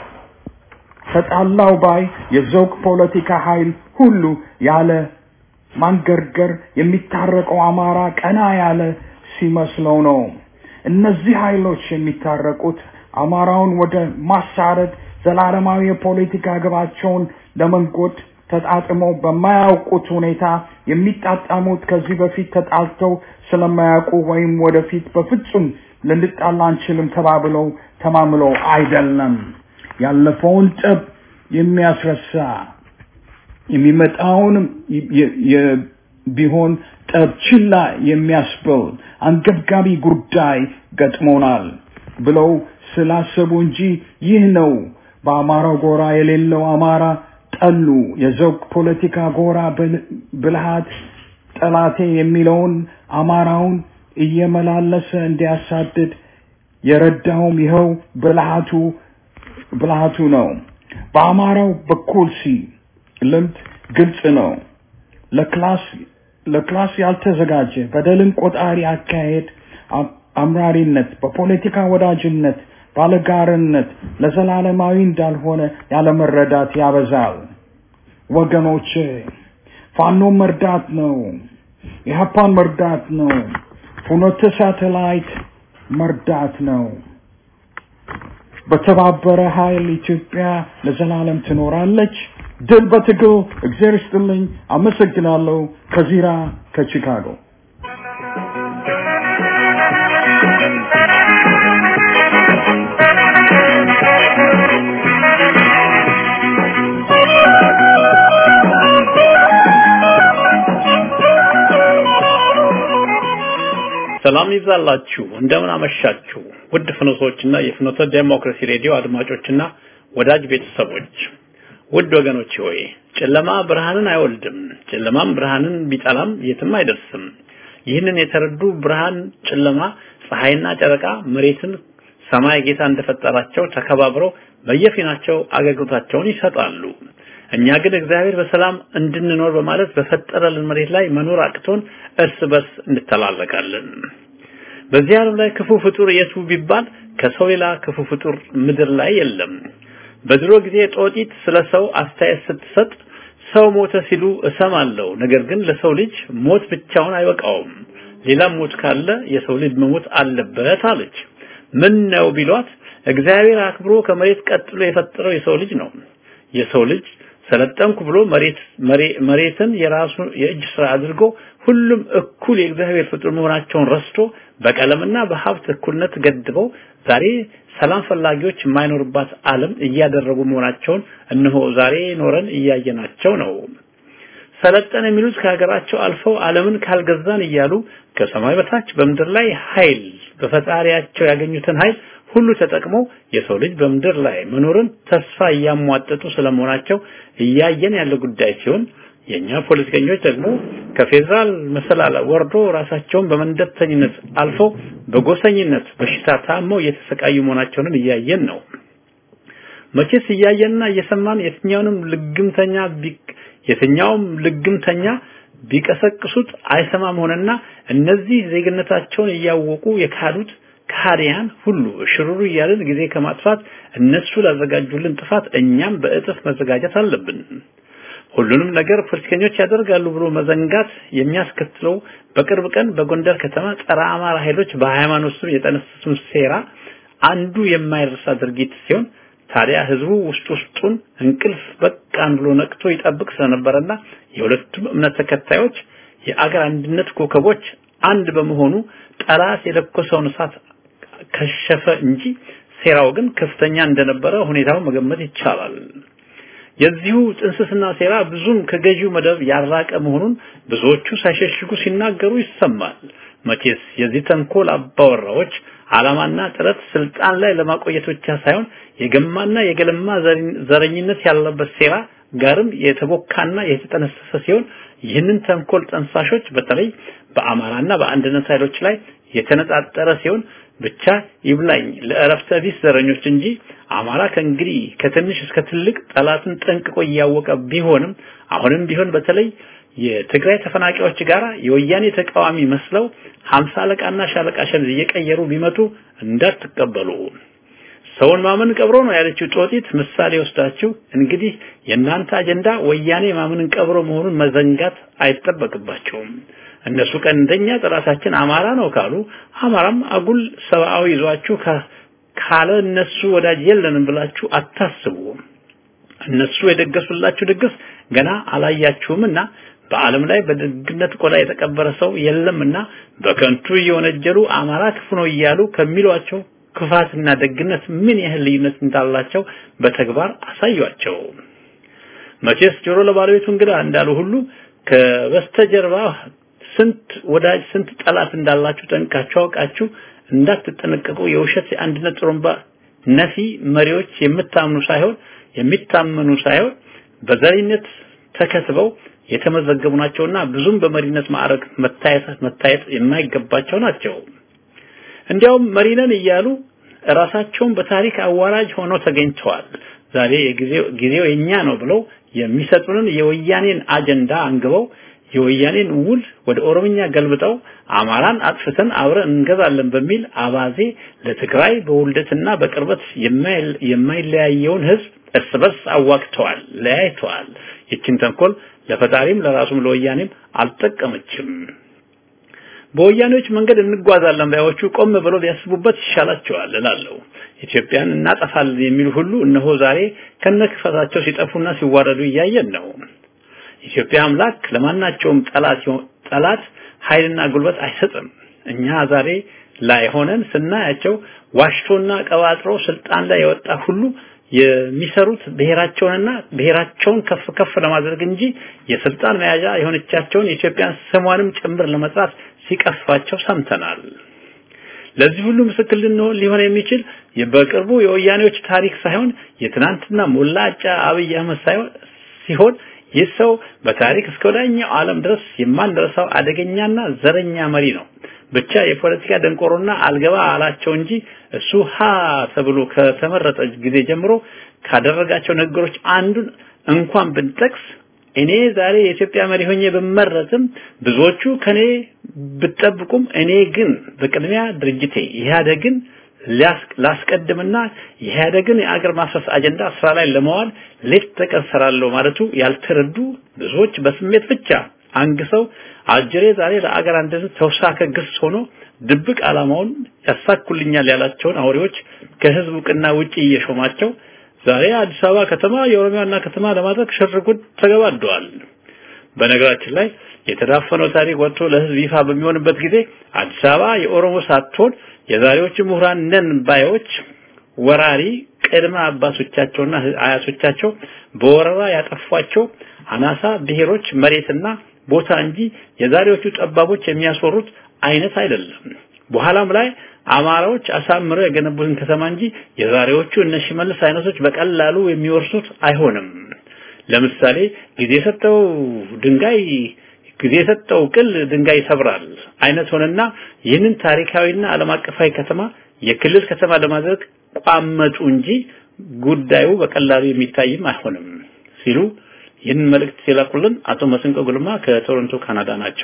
Speaker 5: ተጣላው ባይ የዘውግ ፖለቲካ ኃይል ሁሉ ያለ ማንገርገር የሚታረቀው አማራ ቀና ያለ ሲመስለው ነው። እነዚህ ኃይሎች የሚታረቁት አማራውን ወደ ማሳረድ ዘላለማዊ የፖለቲካ ግባቸውን ለመንጎድ ተጣጥመው በማያውቁት ሁኔታ የሚጣጣሙት ከዚህ በፊት ተጣልተው ስለማያውቁ ወይም ወደፊት በፍጹም ልንጣላ አንችልም ተባብለው ተማምለው አይደለም። ያለፈውን ጠብ የሚያስረሳ የሚመጣውንም ቢሆን ጠብ ችላ የሚያስብል አንገብጋቢ ጉዳይ ገጥሞናል ብለው ስላሰቡ እንጂ ይህ ነው በአማራው ጎራ የሌለው አማራ ጠሉ። የዘውግ ፖለቲካ ጎራ ብልሃት ጠላቴ የሚለውን አማራውን እየመላለሰ እንዲያሳድድ የረዳውም ይኸው ብልሃቱ ብልሃቱ ነው። በአማራው በኩል ሲ ልምድ ግልጽ ነው። ለክላስ ለክላስ ያልተዘጋጀ በደልን ቆጣሪ አካሄድ አምራሪነት፣ በፖለቲካ ወዳጅነት፣ ባለጋርነት ለዘላለማዊ እንዳልሆነ ያለመረዳት ያበዛል። ወገኖች ፋኖ መርዳት ነው። ኢህአፓን መርዳት ነው። ፍኖተ ሳተላይት መርዳት ነው። በተባበረ ኃይል ኢትዮጵያ ለዘላለም ትኖራለች። ድል በትግል። እግዚአብሔር ይስጥልኝ። አመሰግናለሁ። ከዚራ ከቺካጎ
Speaker 2: ሰላም ይብዛላችሁ። እንደምን አመሻችሁ ውድ ፍኖቶችና የፍኖተ ዴሞክራሲ ሬዲዮ አድማጮችና ወዳጅ ቤተሰቦች። ውድ ወገኖች ሆይ ጨለማ ብርሃንን አይወልድም፣ ጨለማም ብርሃንን ቢጠላም የትም አይደርስም። ይህንን የተረዱ ብርሃን፣ ጨለማ፣ ፀሐይና ጨረቃ መሬትን ሰማይ ጌታ እንደፈጠራቸው ተከባብረው በየፊናቸው አገልግሎታቸውን ይሰጣሉ። እኛ ግን እግዚአብሔር በሰላም እንድንኖር በማለት በፈጠረልን መሬት ላይ መኖር አቅቶን እርስ በርስ እንተላለቃለን። በዚህ ዓለም ላይ ክፉ ፍጡር የቱ ቢባል ከሰው ሌላ ክፉ ፍጡር ምድር ላይ የለም። በድሮ ጊዜ ጦጢት ስለ ሰው አስተያየት ስትሰጥ ሰው ሞተ ሲሉ እሰማለሁ። ነገር ግን ለሰው ልጅ ሞት ብቻውን አይበቃውም፣ ሌላም ሞት ካለ የሰው ልጅ መሞት አለበት አለች። ምን ነው ቢሏት እግዚአብሔር አክብሮ ከመሬት ቀጥሎ የፈጠረው የሰው ልጅ ነው። የሰው ልጅ ሰለጠንኩ ብሎ መሬት መሬትን የራሱ የእጅ ስራ አድርጎ ሁሉም እኩል የእግዚአብሔር ፍጡር መሆናቸውን ረስቶ በቀለምና በሀብት እኩልነት ገድበው ዛሬ ሰላም ፈላጊዎች የማይኖርባት ዓለም እያደረጉ መሆናቸውን እነሆ ዛሬ ኖረን እያየናቸው ነው። ሰለጠን የሚሉት ከሀገራቸው አልፈው ዓለምን ካልገዛን እያሉ ከሰማይ በታች በምድር ላይ ኃይል በፈጣሪያቸው ያገኙትን ኃይል ሁሉ ተጠቅመው የሰው ልጅ በምድር ላይ መኖርን ተስፋ እያሟጠጡ ስለመሆናቸው እያየን ያለ ጉዳይ ሲሆን የኛ ፖለቲከኞች ደግሞ ከፌዴራል መሰላል ወርዶ ራሳቸውን በመንደርተኝነት አልፈው በጎሰኝነት በሽታ ታመው እየተሰቃዩ መሆናቸውን እያየን ነው። መቼስ እያየንና እየሰማን የትኛውንም ልግምተኛ የትኛውም ልግምተኛ ቢቀሰቅሱት አይሰማም ሆነና እነዚህ ዜግነታቸውን እያወቁ የካዱት ከሃዲያን ሁሉ ሽሩሩ እያልን ጊዜ ከማጥፋት እነሱ ላዘጋጁልን ጥፋት እኛም በእጥፍ መዘጋጀት አለብን። ሁሉንም ነገር ፖለቲከኞች ያደርጋሉ ብሎ መዘንጋት የሚያስከትለው በቅርብ ቀን በጎንደር ከተማ ጸረ አማራ ኃይሎች በሃይማኖት ስም የጠነሰሱን ሴራ አንዱ የማይረሳ ድርጊት ሲሆን ታዲያ ህዝቡ ውስጥ ውስጡን እንቅልፍ በቃን ብሎ ነቅቶ ይጠብቅ ስለነበረና የሁለቱም እምነት ተከታዮች የአገር አንድነት ኮከቦች አንድ በመሆኑ ጠላት የለኮሰውን እሳት ከሸፈ እንጂ ሴራው ግን ከፍተኛ እንደነበረ ሁኔታው መገመት ይቻላል። የዚሁ ጥንስስና ሴራ ብዙም ከገዢው መደብ ያራቀ መሆኑን ብዙዎቹ ሳይሸሽጉ ሲናገሩ ይሰማል። መቼስ የዚህ ተንኮል አባወራዎች ዓላማና ጥረት ስልጣን ላይ ለማቆየት ብቻ ሳይሆን የገማና የገለማ ዘረኝነት ያለበት ሴራ ጋርም የተቦካና የተጠነሰሰ ሲሆን ይህንን ተንኮል ጠንሳሾች በተለይ በአማራና በአንድነት ኃይሎች ላይ የተነጣጠረ ሲሆን ብቻ ይብላኝ ለእረፍተ ቢስ ዘረኞች እንጂ አማራ ከእንግዲህ ከትንሽ እስከ ትልቅ ጠላትን ጠንቅቆ እያወቀ ቢሆንም አሁንም ቢሆን በተለይ የትግራይ ተፈናቃዮች ጋር የወያኔ ተቃዋሚ መስለው ሀምሳ አለቃና ሻለቃ ሸምዝ እየቀየሩ ቢመጡ እንዳትቀበሉ። ሰውን ማመን ቀብሮ ነው ያለችው ጦጢት ምሳሌ ወስዳችሁ እንግዲህ የእናንተ አጀንዳ ወያኔ ማመንን ቀብሮ መሆኑን መዘንጋት አይጠበቅባቸውም። እነሱ ቀንደኛ ጠላታችን አማራ ነው ካሉ አማራም አጉል ሰብአዊ ይዟችሁ ካለ እነሱ ወዳጅ የለንም ብላችሁ አታስቡ። እነሱ የደገሱላችሁ ድግስ ገና አላያችሁምና በዓለም ላይ በደግነት ቆዳ የተቀበረ ሰው የለምና በከንቱ እየወነጀሉ አማራ ክፉ ነው እያሉ ከሚሏቸው ክፋትና ደግነት ምን ያህል ልዩነት እንዳላቸው በተግባር አሳዩአቸው። መቼስ ጆሮ ለባለቤቱ እንግዳ እንዳሉ ሁሉ ከበስተጀርባ ስንት ወዳጅ ስንት ጠላት እንዳላችሁ ጠንቃችሁ አውቃችሁ እንዳትጠነቀቁ የውሸት የአንድነት ጥሩምባ ነፊ መሪዎች የምታምኑ ሳይሆን የሚታመኑ ሳይሆን በዘረኝነት ተከትበው የተመዘገቡ ናቸውና ብዙም በመሪነት ማዕረግ መታየት መታየት የማይገባቸው ናቸው። እንዲያውም መሪነን እያሉ ራሳቸውን በታሪክ አዋራጅ ሆነው ተገኝተዋል። ዛሬ የጊዜው ጊዜው የኛ ነው ብለው የሚሰጡንን የወያኔን አጀንዳ አንግበው የወያኔን ውል ወደ ኦሮምኛ ገልብጠው አማራን አጥፍተን አብረን እንገዛለን በሚል አባዜ ለትግራይ በውልደትና በቅርበት የማይለያየውን ህዝብ እርስ በርስ አዋቅተዋል፣ ለያይተዋል። ይችን ተንኮል ለፈጣሪም ለራሱም ለወያኔም አልጠቀመችም። በወያኔዎች መንገድ እንጓዛለን ባዮቹ ቆም ብለው ቢያስቡበት ይሻላቸዋል እላለሁ። ኢትዮጵያን እናጠፋለን የሚሉ ሁሉ እነሆ ዛሬ ከነክፈታቸው ሲጠፉና ሲዋረዱ እያየን ነው። ኢትዮጵያ አምላክ ለማናቸውም ጠላት ጠላት ኃይልና ጉልበት አይሰጥም። እኛ ዛሬ ላይ ሆነን ስናያቸው ዋሽቶና ቀባጥሮ ስልጣን ላይ የወጣ ሁሉ የሚሰሩት ብሔራቸውንና ብሔራቸውን ከፍ ከፍ ለማድረግ እንጂ የስልጣን መያዣ የሆነቻቸውን የኢትዮጵያን ስሟንም ጭምር ለመጥራት ሲቀፋቸው ሰምተናል። ለዚህ ሁሉ ምስክር ልንሆን ሊሆን የሚችል በቅርቡ የወያኔዎች ታሪክ ሳይሆን የትናንትና ሞላጫ አብይ አህመድ ሳይሆን ሲሆን ይህ ሰው በታሪክ እስከ ወዲያኛው ዓለም ድረስ የማንረሳው አደገኛና ዘረኛ መሪ ነው። ብቻ የፖለቲካ ደንቆሮና አልገባ አላቸው እንጂ እሱ ሀ ተብሎ ከተመረጠ ጊዜ ጀምሮ ካደረጋቸው ነገሮች አንዱን እንኳን ብንጠቅስ እኔ ዛሬ የኢትዮጵያ መሪ ሆኜ ብመረጥም ብዙዎቹ ከኔ ብጠብቁም እኔ ግን በቅድሚያ ድርጅቴ ኢህአዴግን ላስቀድምና የኢህአዴግን የአገር ማፍረስ አጀንዳ ስራ ላይ ለመዋል ሌት ተቀን ሰራለሁ ማለቱ ያልተረዱ ብዙዎች በስሜት ብቻ አንግሰው አጀሬ ዛሬ ለአገር አንድነት ተውሳከ ግስ ሆኖ ድብቅ ዓላማውን ያሳኩልኛል ያላቸውን አውሬዎች ከህዝብ እውቅና ውጪ እየሾማቸው ዛሬ አዲስ አበባ ከተማ የኦሮሚያ ዋና ከተማ ለማድረግ ሽርጉድ ተገባደዋል። በነገራችን ላይ የተዳፈነው ታሪክ ወጥቶ ለህዝብ ይፋ በሚሆንበት ጊዜ አዲስ አበባ የኦሮሞ ሳትሆን የዛሬዎቹ ምሁራን ነን ባዮች ወራሪ ቅድመ አባቶቻቸውና አያቶቻቸው በወረራ ያጠፏቸው አናሳ ብሔሮች መሬትና ቦታ እንጂ የዛሬዎቹ ጠባቦች የሚያስወሩት አይነት አይደለም። በኋላም ላይ አማራዎች አሳምረው የገነቡትን ከተማ እንጂ የዛሬዎቹ እነ ሽመልስ አይነቶች በቀላሉ የሚወርሱት አይሆንም። ለምሳሌ ጊዜ የሰጠው ድንጋይ ጊዜ የሰጠው ቅል ድንጋይ ይሰብራል አይነት ሆነና ይህንን ታሪካዊና ዓለም አቀፋዊ ከተማ የክልል ከተማ ለማድረግ ቋመጡ እንጂ ጉዳዩ በቀላሉ የሚታይም አይሆንም ሲሉ ይህን መልእክት ሲላኩልን አቶ መስንቆ ጉልማ ከቶሮንቶ ካናዳ ናቸው።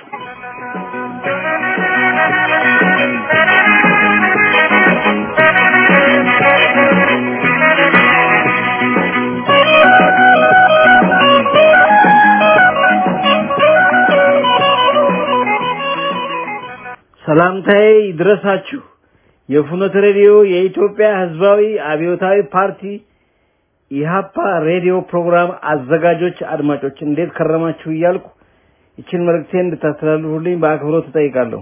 Speaker 6: ሰላምታዬ ይድረሳችሁ። የፍኖተ ሬዲዮ የኢትዮጵያ ሕዝባዊ አብዮታዊ ፓርቲ ኢሃፓ ሬዲዮ ፕሮግራም አዘጋጆች አድማጮች እንዴት ከረማችሁ እያልኩ ይችን መልእክቴን እንድታስተላልፉልኝ በአክብሮት እጠይቃለሁ።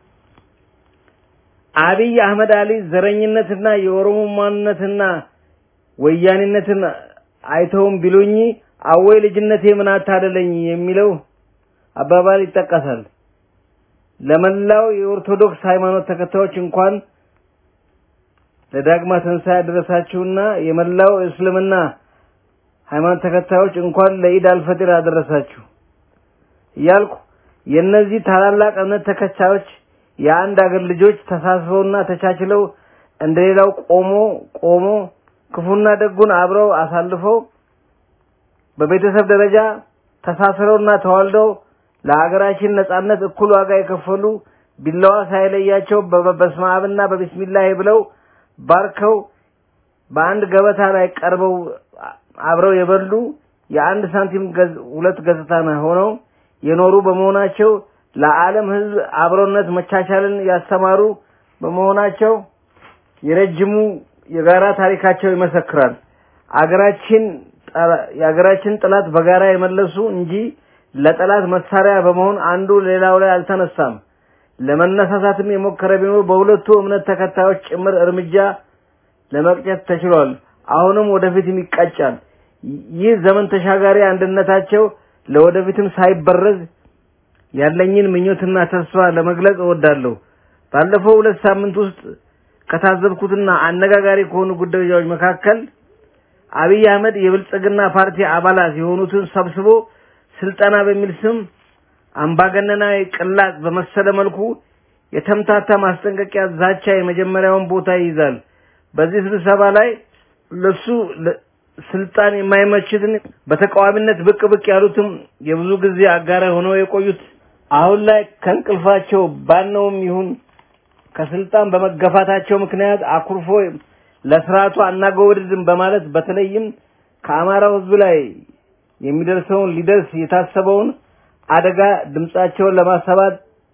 Speaker 6: አብይ አህመድ አሊ ዘረኝነትና የኦሮሞ ማንነትና ወያኔነትን አይተውም ቢሉኝ አወይ ልጅነቴ ምን አታደለኝ የሚለው አባባል ይጠቀሳል። ለመላው የኦርቶዶክስ ሃይማኖት ተከታዮች እንኳን ለዳግማ ትንሣኤ አደረሳችሁና የመላው እስልምና ሃይማኖት ተከታዮች እንኳን ለኢድ አልፈጥር አደረሳችሁ እያልኩ የእነዚህ ታላላቅ እምነት ተከታዮች የአንድ አገር ልጆች ተሳስበውና ተቻችለው እንደሌላው ቆሞ ቆሞ ክፉና ደጉን አብረው አሳልፈው በቤተሰብ ደረጃ ተሳስረውና ተዋልደው ለሀገራችን ነጻነት እኩል ዋጋ የከፈሉ ቢላዋ ሳይለያቸው በበስመ አብና በቢስሚላህ ብለው ባርከው በአንድ ገበታ ላይ ቀርበው አብረው የበሉ የአንድ ሳንቲም ሁለት ገጽታ ሆነው የኖሩ በመሆናቸው ለዓለም ሕዝብ አብሮነት መቻቻልን ያስተማሩ በመሆናቸው የረጅሙ የጋራ ታሪካቸው ይመሰክራል። አገራችን የሀገራችን ጠላት በጋራ የመለሱ እንጂ ለጠላት መሳሪያ በመሆን አንዱ ሌላው ላይ አልተነሳም። ለመነሳሳትም የሞከረ ቢኖር በሁለቱ እምነት ተከታዮች ጭምር እርምጃ ለመቅጨት ተችሏል። አሁንም ወደፊትም ይቀጫል። ይህ ዘመን ተሻጋሪ አንድነታቸው ለወደፊትም ሳይበረዝ ያለኝን ምኞትና ተስፋ ለመግለጽ እወዳለሁ። ባለፈው ሁለት ሳምንት ውስጥ ከታዘብኩትና አነጋጋሪ ከሆኑ ጉዳዮች መካከል አብይ አህመድ የብልጽግና ፓርቲ አባላት የሆኑትን ሰብስቦ ስልጠና በሚል ስም አምባገነናዊ ቅላጽ በመሰለ መልኩ የተምታታ ማስጠንቀቂያ ዛቻ የመጀመሪያውን ቦታ ይይዛል። በዚህ ስብሰባ ላይ ለሱ ስልጣን የማይመችትን በተቃዋሚነት ብቅ ብቅ ያሉትም የብዙ ጊዜ አጋራ ሆነው የቆዩት አሁን ላይ ከእንቅልፋቸው ባነውም ይሁን ከስልጣን በመገፋታቸው ምክንያት አኩርፎ ለስርዓቱ አናጎወድድም በማለት በተለይም ከአማራው ሕዝብ ላይ የሚደርሰውን ሊደርስ የታሰበውን አደጋ ድምጻቸውን ለማሰባት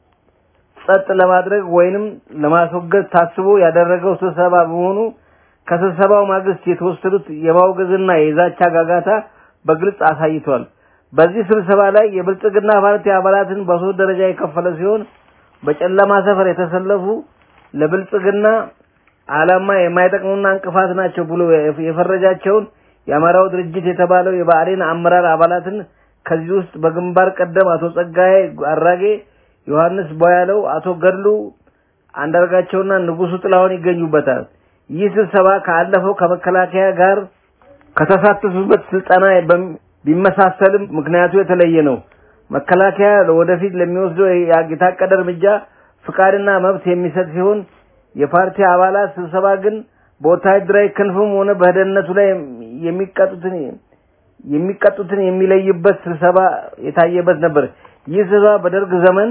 Speaker 6: ጸጥ ለማድረግ ወይንም ለማስወገድ ታስቦ ያደረገው ስብሰባ በመሆኑ ከስብሰባው ማግስት የተወሰዱት የማውገዝና የዛቻ ጋጋታ በግልጽ አሳይቷል። በዚህ ስብሰባ ላይ የብልጽግና ፓርቲ አባላትን በሶስት ደረጃ የከፈለ ሲሆን በጨለማ ሰፈር የተሰለፉ ለብልጽግና ዓላማ የማይጠቅሙና እንቅፋት ናቸው ብሎ የፈረጃቸውን የአማራው ድርጅት የተባለው የብአዴን አመራር አባላትን ከዚህ ውስጥ በግንባር ቀደም አቶ ጸጋዬ አራጌ፣ ዮሐንስ ቦያለው፣ አቶ ገድሉ አንዳርጋቸውና ንጉሱ ጥላሁን ይገኙበታል። ይህ ስብሰባ ካለፈው ከመከላከያ ጋር ከተሳተፉበት ስልጠና በም- ቢመሳሰልም ምክንያቱ የተለየ ነው። መከላከያ ወደፊት ለሚወስደው የታቀደ እርምጃ ፍቃድና መብት የሚሰጥ ሲሆን የፓርቲ አባላት ስብሰባ ግን በወታደራዊ ክንፍም ሆነ በደህንነቱ ላይ የሚቀጡትን የሚቀጡትን የሚለይበት ስብሰባ የታየበት ነበር። ይህ ስብሰባ በደርግ ዘመን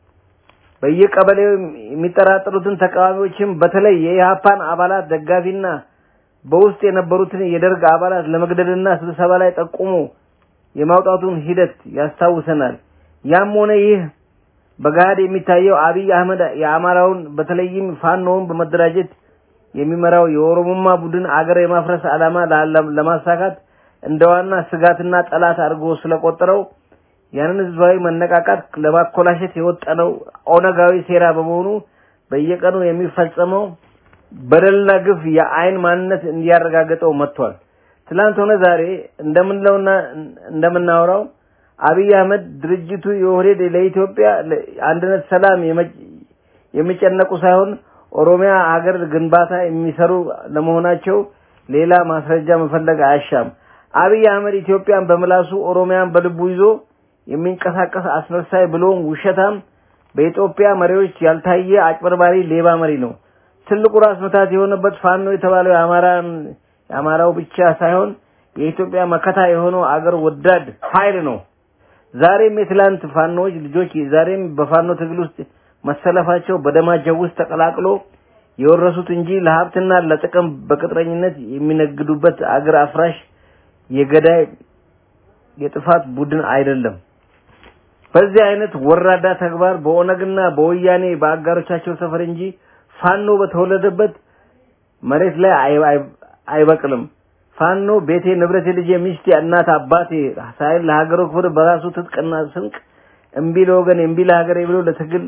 Speaker 6: በየቀበሌው የሚጠራጠሩትን ተቃዋሚዎችም በተለይ የኢህአፓን አባላት ደጋፊና በውስጥ የነበሩትን የደርግ አባላት ለመግደልና ስብሰባ ላይ ጠቁሞ የማውጣቱን ሂደት ያስታውሰናል። ያም ሆነ ይህ በገሃድ የሚታየው አብይ አህመድ የአማራውን በተለይም ፋኖውን በመደራጀት የሚመራው የኦሮሞማ ቡድን አገር የማፍረስ ዓላማ ላ- ለማሳካት እንደ ዋና ስጋትና ጠላት አድርጎ ስለቆጠረው ያንን ህዝባዊ መነቃቃት ለማኮላሸት የወጠነው ኦነጋዊ ሴራ በመሆኑ በየቀኑ የሚፈጸመው በደልና ግፍ የአይን ማንነት እንዲያረጋግጠው መጥቷል። ትላንት ሆነ ዛሬ እንደምንለውና እንደምናወራው አብይ አህመድ ድርጅቱ የኦህዴድ ለኢትዮጵያ አንድነት፣ ሰላም የመ- የሚጨነቁ ሳይሆን ኦሮሚያ ሀገር ግንባታ የሚሰሩ ለመሆናቸው ሌላ ማስረጃ መፈለግ አያሻም። አብይ አህመድ ኢትዮጵያን በምላሱ ኦሮሚያን በልቡ ይዞ የሚንቀሳቀስ አስመሳይ ብሎም ውሸታም በኢትዮጵያ መሪዎች ያልታየ አጭበርባሪ ሌባ መሪ ነው። ትልቁ ራስ ምታት የሆነበት ፋኖ የተባለው የአማራን የአማራው ብቻ ሳይሆን የኢትዮጵያ መከታ የሆነው አገር ወዳድ ኃይል ነው። ዛሬም የትላንት ፋኖዎች ልጆች ዛሬም በፋኖ ትግል ውስጥ መሰለፋቸው በደማቸው ውስጥ ተቀላቅሎ የወረሱት እንጂ ለሀብትና ለጥቅም በቅጥረኝነት የሚነግዱበት አገር አፍራሽ የገዳይ የጥፋት ቡድን አይደለም። በዚህ አይነት ወራዳ ተግባር በኦነግና በወያኔ በአጋሮቻቸው ሰፈር እንጂ ፋኖ በተወለደበት መሬት ላይ አይ- አይ- አይበቅልም። ፋኖ ቤቴ፣ ንብረቴ፣ ልጄ፣ ሚስቴ፣ እናት፣ አባቴ ሳይል ለሀገሩ ክብር በራሱ ትጥቅና ስንቅ እምቢ ለወገን እምቢ ለሀገሬ ብሎ ለትግል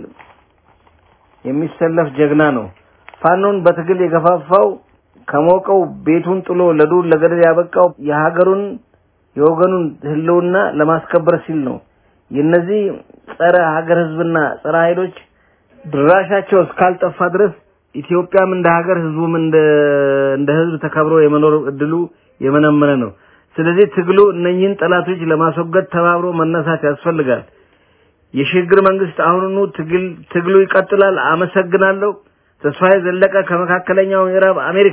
Speaker 6: የሚሰለፍ ጀግና ነው። ፋኖን በትግል የገፋፋው ከሞቀው ቤቱን ጥሎ ለዱር ለገደል ያበቃው የሀገሩን የወገኑን ህልውና ለማስከበር ሲል ነው። የነዚህ ጸረ ሀገር ህዝብና ጸረ ኃይሎች ድራሻቸው እስካልጠፋ ድረስ ኢትዮጵያም እንደ ሀገር ህዝቡም እንደ እንደ ህዝብ ተከብሮ የመኖር እድሉ የመነመነ ነው። ስለዚህ ትግሉ እነኚህን ጠላቶች ለማስወገድ ተባብሮ መነሳት ያስፈልጋል። የሽግግር መንግስት አሁኑኑ ትግል ትግሉ ይቀጥላል። አመሰግናለሁ። ተስፋዬ ዘለቀ ከመካከለኛው ምዕራብ አሜሪካ።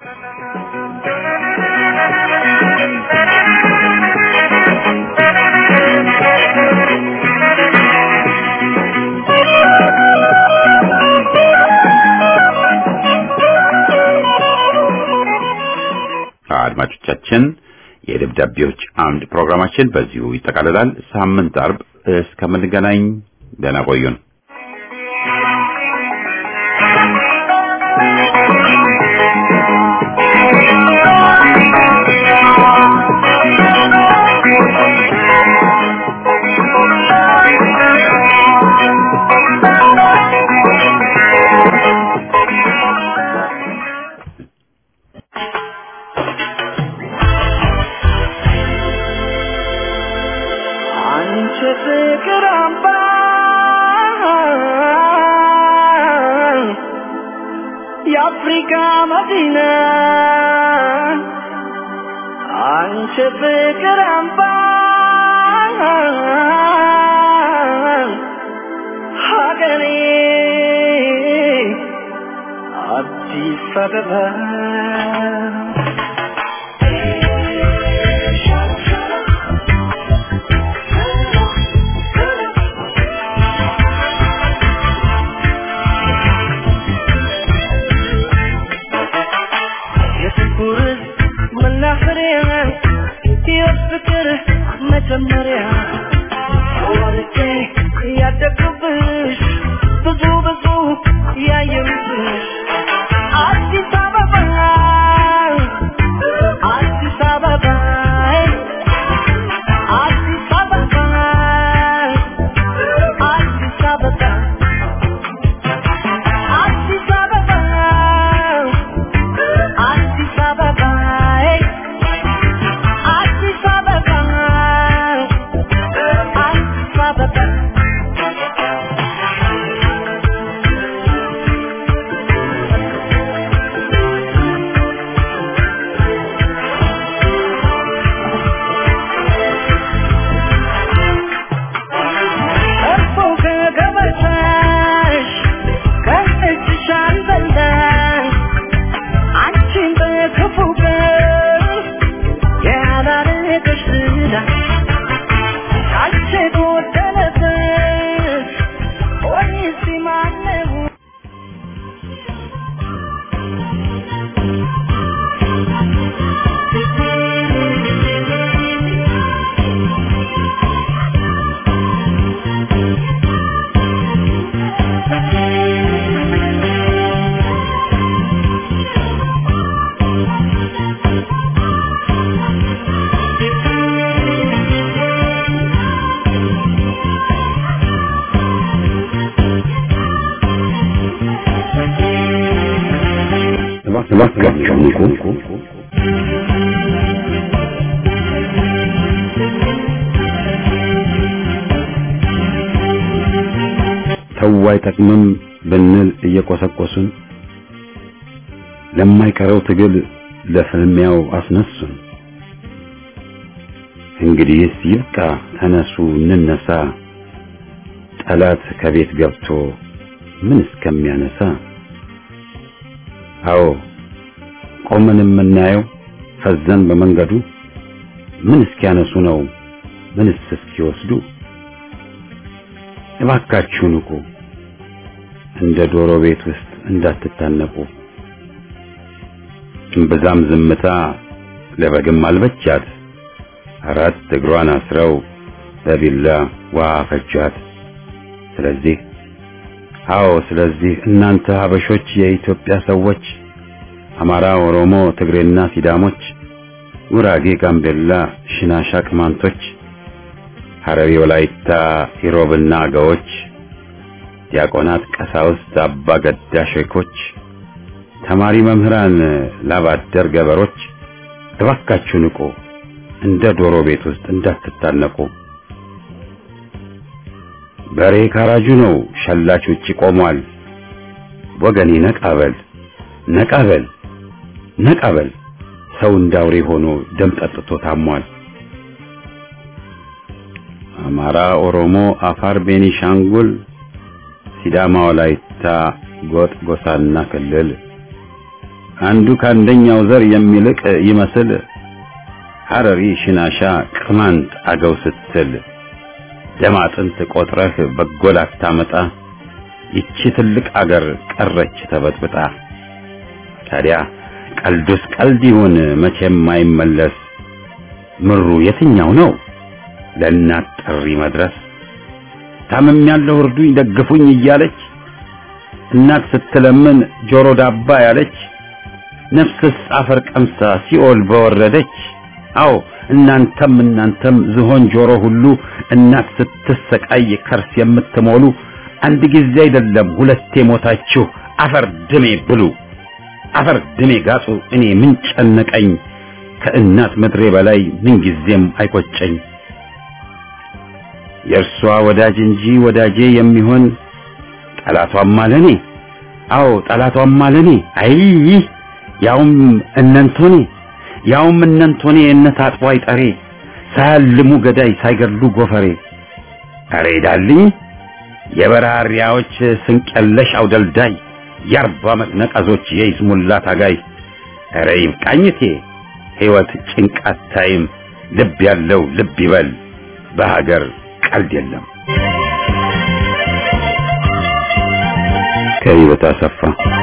Speaker 1: አድማጮቻችን የደብዳቤዎች አምድ ፕሮግራማችን በዚሁ ይጠቃልላል። ሳምንት አርብ እስከምንገናኝ ደህና ቆዩን።
Speaker 3: አንቺ ፍቅር አምባ የአፍሪካ መዲና አንቺ ፍቅር አምባ ሀገሬ አዲስ አበባ የፍቅር መናኸሪያ የፍቅር መጀመሪያ ወርቄ ያደግኩብሽ ብዙ ብዙ ያየሁብሽ አዲስ አበባ
Speaker 1: እባካችሁ ንቁ። ተው አይጠቅምም ብንል እየቆሰቆሱን ለማይቀረው ትግል ለፍልሚያው አስነሱን። እንግዲህስ ይብቃ፣ ተነሱ እንነሳ፣ ጠላት ከቤት ገብቶ ምን እስከሚያነሳ። አዎ ቆመን የምናየው ፈዘን በመንገዱ ምን እስኪያነሱ ነው ምንስ እስኪወስዱ። እባካችሁ ንቁ፣ እንደ ዶሮ ቤት ውስጥ እንዳትታነቁ። እምብዛም ዝምታ ለበግም አልበቻት፣ አራት እግሯን አስረው በቢላ ውሃ ፈጇት። ስለዚህ አዎ ስለዚህ እናንተ ሀበሾች የኢትዮጵያ ሰዎች አማራ፣ ኦሮሞ፣ ትግሬና ሲዳሞች፣ ጉራጌ፣ ጋምቤላ፣ ሽናሻ፣ ቅማንቶች፣ ሐረሪ፣ ወላይታ፣ ኢሮብና አገዎች፣ ዲያቆናት፣ ቀሳውስት፣ አባ ገዳ ሼኮች፣ ተማሪ መምህራን፣ ላባደር ገበሮች እባካችሁ ንቁ፣ እንደ ዶሮ ቤት ውስጥ እንዳትታነቁ። በሬ ካራጁ ነው፣ ሸላች ውጪ ቆሟል። ወገኔ ነቃበል ነቃበል ነቃበል፣ ሰው እንዳውሬ ሆኖ ደም ጠጥቶ ታሟል። አማራ፣ ኦሮሞ፣ አፋር፣ ቤኒሻንጉል፣ ሲዳማ፣ ወላይታ፣ ጎጥ፣ ጎሳና ክልል አንዱ ከአንደኛው ዘር የሚልቅ ይመስል ሐረሪ፣ ሽናሻ፣ ቅማንት፣ አገው ስትል ደም አጥንት ቆጥረህ በጎ ላታመጣ ይቺ ትልቅ አገር ቀረች ተበጥብጣ። ታዲያ ቀልዱስ ቀልድ ይሁን መቼም አይመለስ። ምሩ የትኛው ነው ለእናት ጥሪ መድረስ? ታምም ያለው እርዱኝ ደግፉኝ እያለች እናት ስትለምን ጆሮ ዳባ ያለች ነፍስስ አፈር ቀምሳ ሲኦል በወረደች። አዎ እናንተም እናንተም ዝሆን ጆሮ ሁሉ እናት ስትሰቃይ ከርስ የምትሞሉ አንድ ጊዜ አይደለም ሁለቴ ሞታችሁ አፈር ድሜ ብሉ፣ አፈር ድሜ ጋጡ። እኔ ምን ጨነቀኝ ከእናት ምድሬ በላይ ምን ጊዜም አይቆጨኝ። የእርሷ ወዳጅ እንጂ ወዳጄ የሚሆን ጠላቷም አለኔ። አዎ ጠላቷም አለኔ። አይ ያውም እነንቶኔ ያውም እነንቶኔ እነት አጥቦ አይጠሬ ሳያልሙ ገዳይ ሳይገድሉ ጎፈሬ። አሬ ዳልኝ የበራሪያዎች ስንቀለሽ አውደልዳይ የአርባ ዓመት ነቀዞች የይስሙላ ታጋይ። አረ ይብቃኝቴ ሕይወት ጭንቃት ታይም ልብ ያለው ልብ ይበል በሀገር ቀልድ የለም። ከሕይወት አሰፋ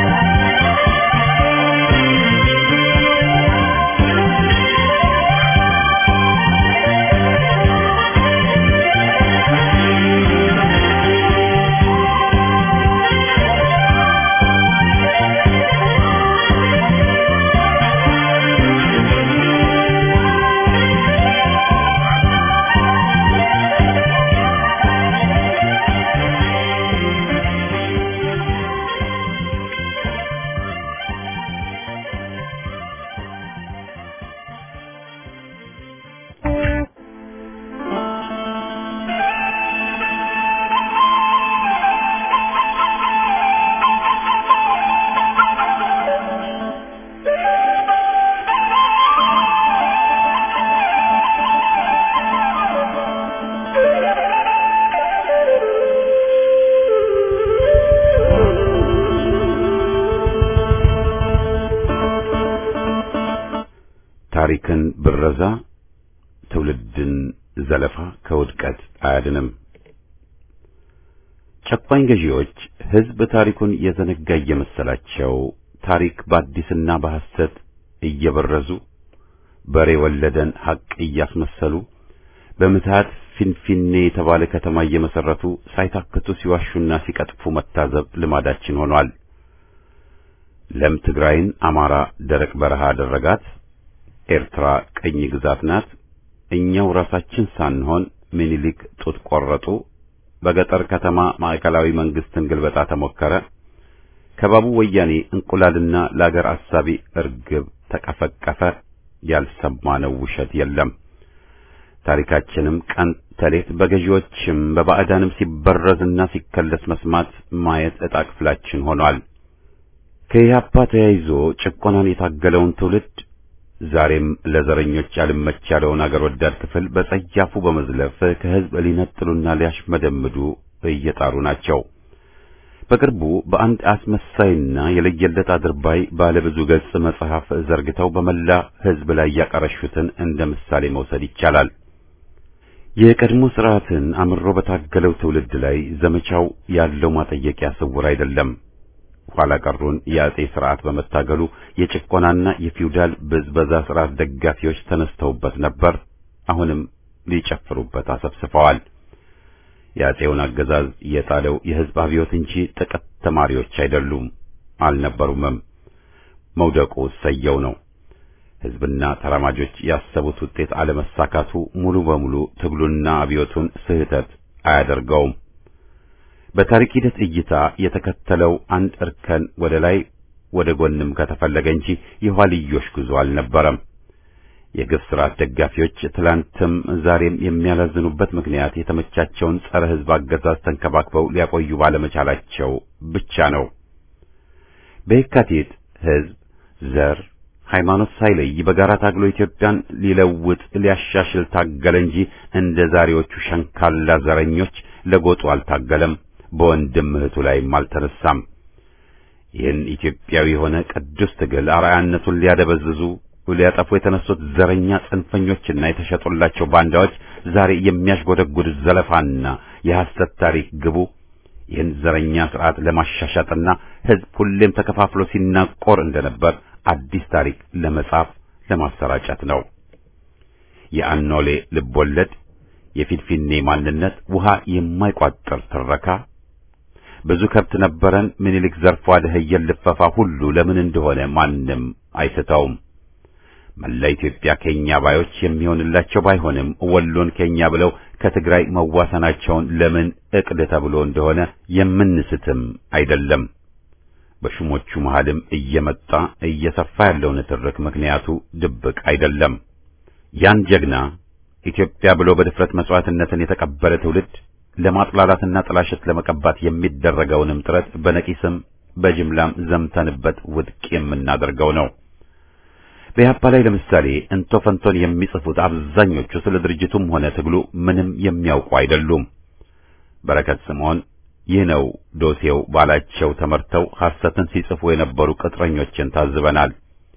Speaker 1: ታሪክን ብረዛ ትውልድን ዘለፋ ከውድቀት አያድንም። ጨቋኝ ገዢዎች ሕዝብ ታሪኩን የዘነጋ እየመሰላቸው ታሪክ በአዲስና በሐሰት እየበረዙ በሬ ወለደን ሐቅ እያስመሰሉ በምትሃት ፊንፊኔ የተባለ ከተማ እየመሰረቱ ሳይታክቱ ሲዋሹና ሲቀጥፉ መታዘብ ልማዳችን ሆኗል። ለም ትግራይን አማራ ደረቅ በረሃ አደረጋት። ኤርትራ ቅኝ ግዛት ናት። እኛው ራሳችን ሳንሆን ምኒልክ ጡት ቆረጡ። በገጠር ከተማ ማዕከላዊ መንግስትን ግልበጣ ተሞከረ። ከባቡ ወያኔ እንቁላልና ለአገር አሳቢ እርግብ ተቀፈቀፈ። ያልሰማነው ውሸት የለም። ታሪካችንም ቀን ተሌት በገዢዎችም በባዕዳንም ሲበረዝና ሲከለስ መስማት ማየት ዕጣ ክፍላችን ሆኗል። ከኢህአፓ ተያይዞ ጭቆናን የታገለውን ትውልድ ዛሬም ለዘረኞች ያልመች ያለውን አገር ወዳድ ክፍል በጸያፉ በመዝለፍ ከህዝብ ሊነጥሉና ሊያሽመደምዱ እየጣሩ ናቸው። በቅርቡ በአንድ አስመሳይና የለየለት አድርባይ ባለብዙ ገጽ መጽሐፍ ዘርግተው በመላ ህዝብ ላይ ያቀረሹትን እንደ ምሳሌ መውሰድ ይቻላል። የቀድሞ ስርዓትን አምሮ በታገለው ትውልድ ላይ ዘመቻው ያለው ማጠየቂያ ስውር አይደለም። ኋላ ቀሩን የአጼ ስርዓት በመታገሉ የጭቆናና የፊውዳል ብዝበዛ ስርዓት ደጋፊዎች ተነስተውበት ነበር። አሁንም ሊጨፍሩበት አሰብስፈዋል። የአጼውን አገዛዝ የጣለው የህዝብ አብዮት እንጂ ጥቂት ተማሪዎች አይደሉም፣ አልነበሩምም። መውደቁ ሰየው ነው። ህዝብና ተራማጆች ያሰቡት ውጤት አለመሳካቱ ሙሉ በሙሉ ትግሉና አብዮቱን ስህተት አያደርገውም። በታሪክ ሂደት እይታ የተከተለው አንድ እርከን ወደ ላይ ወደ ጎንም ከተፈለገ እንጂ የኋልዮሽ ጉዞ አልነበረም። የግፍ ስርዓት ደጋፊዎች ትላንትም ዛሬም የሚያላዝኑበት ምክንያት የተመቻቸውን ጸረ ህዝብ አገዛዝ ተንከባክበው ሊያቆዩ ባለመቻላቸው ብቻ ነው። በየካቲት ህዝብ ዘር ሃይማኖት ሳይለይ በጋራ ታግሎ ኢትዮጵያን ሊለውጥ ሊያሻሽል ታገለ እንጂ እንደ ዛሬዎቹ ሸንካላ ዘረኞች ለጎጡ አልታገለም፣ በወንድም እህቱ ላይም አልተነሳም። ይህን ኢትዮጵያዊ የሆነ ቅዱስ ትግል አርአያነቱን ሊያደበዝዙ ሊያጠፉ የተነሱት ዘረኛ ጽንፈኞችና የተሸጡላቸው ባንዳዎች ዛሬ የሚያሽጎደጉድ ዘለፋና የሐሰት ታሪክ ግቡ ይህን ዘረኛ ስርዓት ለማሻሻጥና ህዝብ ሁሌም ተከፋፍሎ ሲናቆር እንደነበር አዲስ ታሪክ ለመጻፍ ለማሰራጨት ነው። የአኖሌ ልቦለድ፣ የፊንፊኔ ማንነት፣ ውሃ የማይቋጥር ትረካ፣ ብዙ ከብት ነበረን ምኒልክ ዘርፎ አደህየን ልፈፋ ሁሉ ለምን እንደሆነ ማንም አይስተውም። መላ ኢትዮጵያ ኬኛ ባዮች የሚሆንላቸው ባይሆንም ወሎን ኬኛ ብለው ከትግራይ መዋሰናቸውን ለምን እቅድ ተብሎ እንደሆነ የምንስትም አይደለም። በሹሞቹ መሃልም እየመጣ እየሰፋ ያለው ንትርክ ምክንያቱ ድብቅ አይደለም። ያን ጀግና ኢትዮጵያ ብሎ በድፍረት መስዋዕትነትን የተቀበለ ትውልድ ለማጥላላትና ጥላሸት ለመቀባት የሚደረገውንም ጥረት በነቂስም በጅምላም ዘምተንበት ውድቅ የምናደርገው ነው። በኢህአፓ ላይ ለምሳሌ እንቶ ፈንቶን የሚጽፉት አብዛኞቹ ስለ ድርጅቱም ሆነ ትግሉ ምንም የሚያውቁ አይደሉም። በረከት ስምዖን ይህ ነው ዶሴው ባላቸው ተመርተው ሐሰትን ሲጽፉ የነበሩ ቅጥረኞችን ታዝበናል።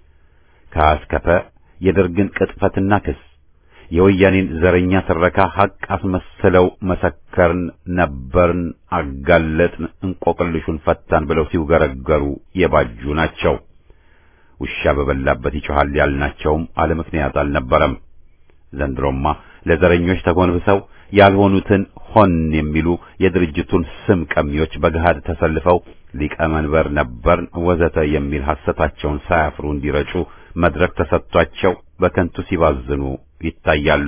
Speaker 1: ከአስከፈ የደርግን ቅጥፈትና ክስ የወያኔን ዘረኛ ትረካ ሐቅ አስመስለው መሰከርን፣ ነበርን፣ አጋለጥን፣ እንቆቅልሹን ፈታን ብለው ሲውገረገሩ የባጁ ናቸው። ውሻ በበላበት ይጮሃል ያልናቸውም አለ ምክንያት አልነበረም። ዘንድሮማ ለዘረኞች ተጎንብሰው ያልሆኑትን ሆን የሚሉ የድርጅቱን ስም ቀሚዎች በገሃድ ተሰልፈው ሊቀመንበር ነበርን ወዘተ የሚል ሐሰታቸውን ሳያፍሩ እንዲረጩ መድረክ ተሰጥቷቸው በከንቱ ሲባዝኑ ይታያሉ።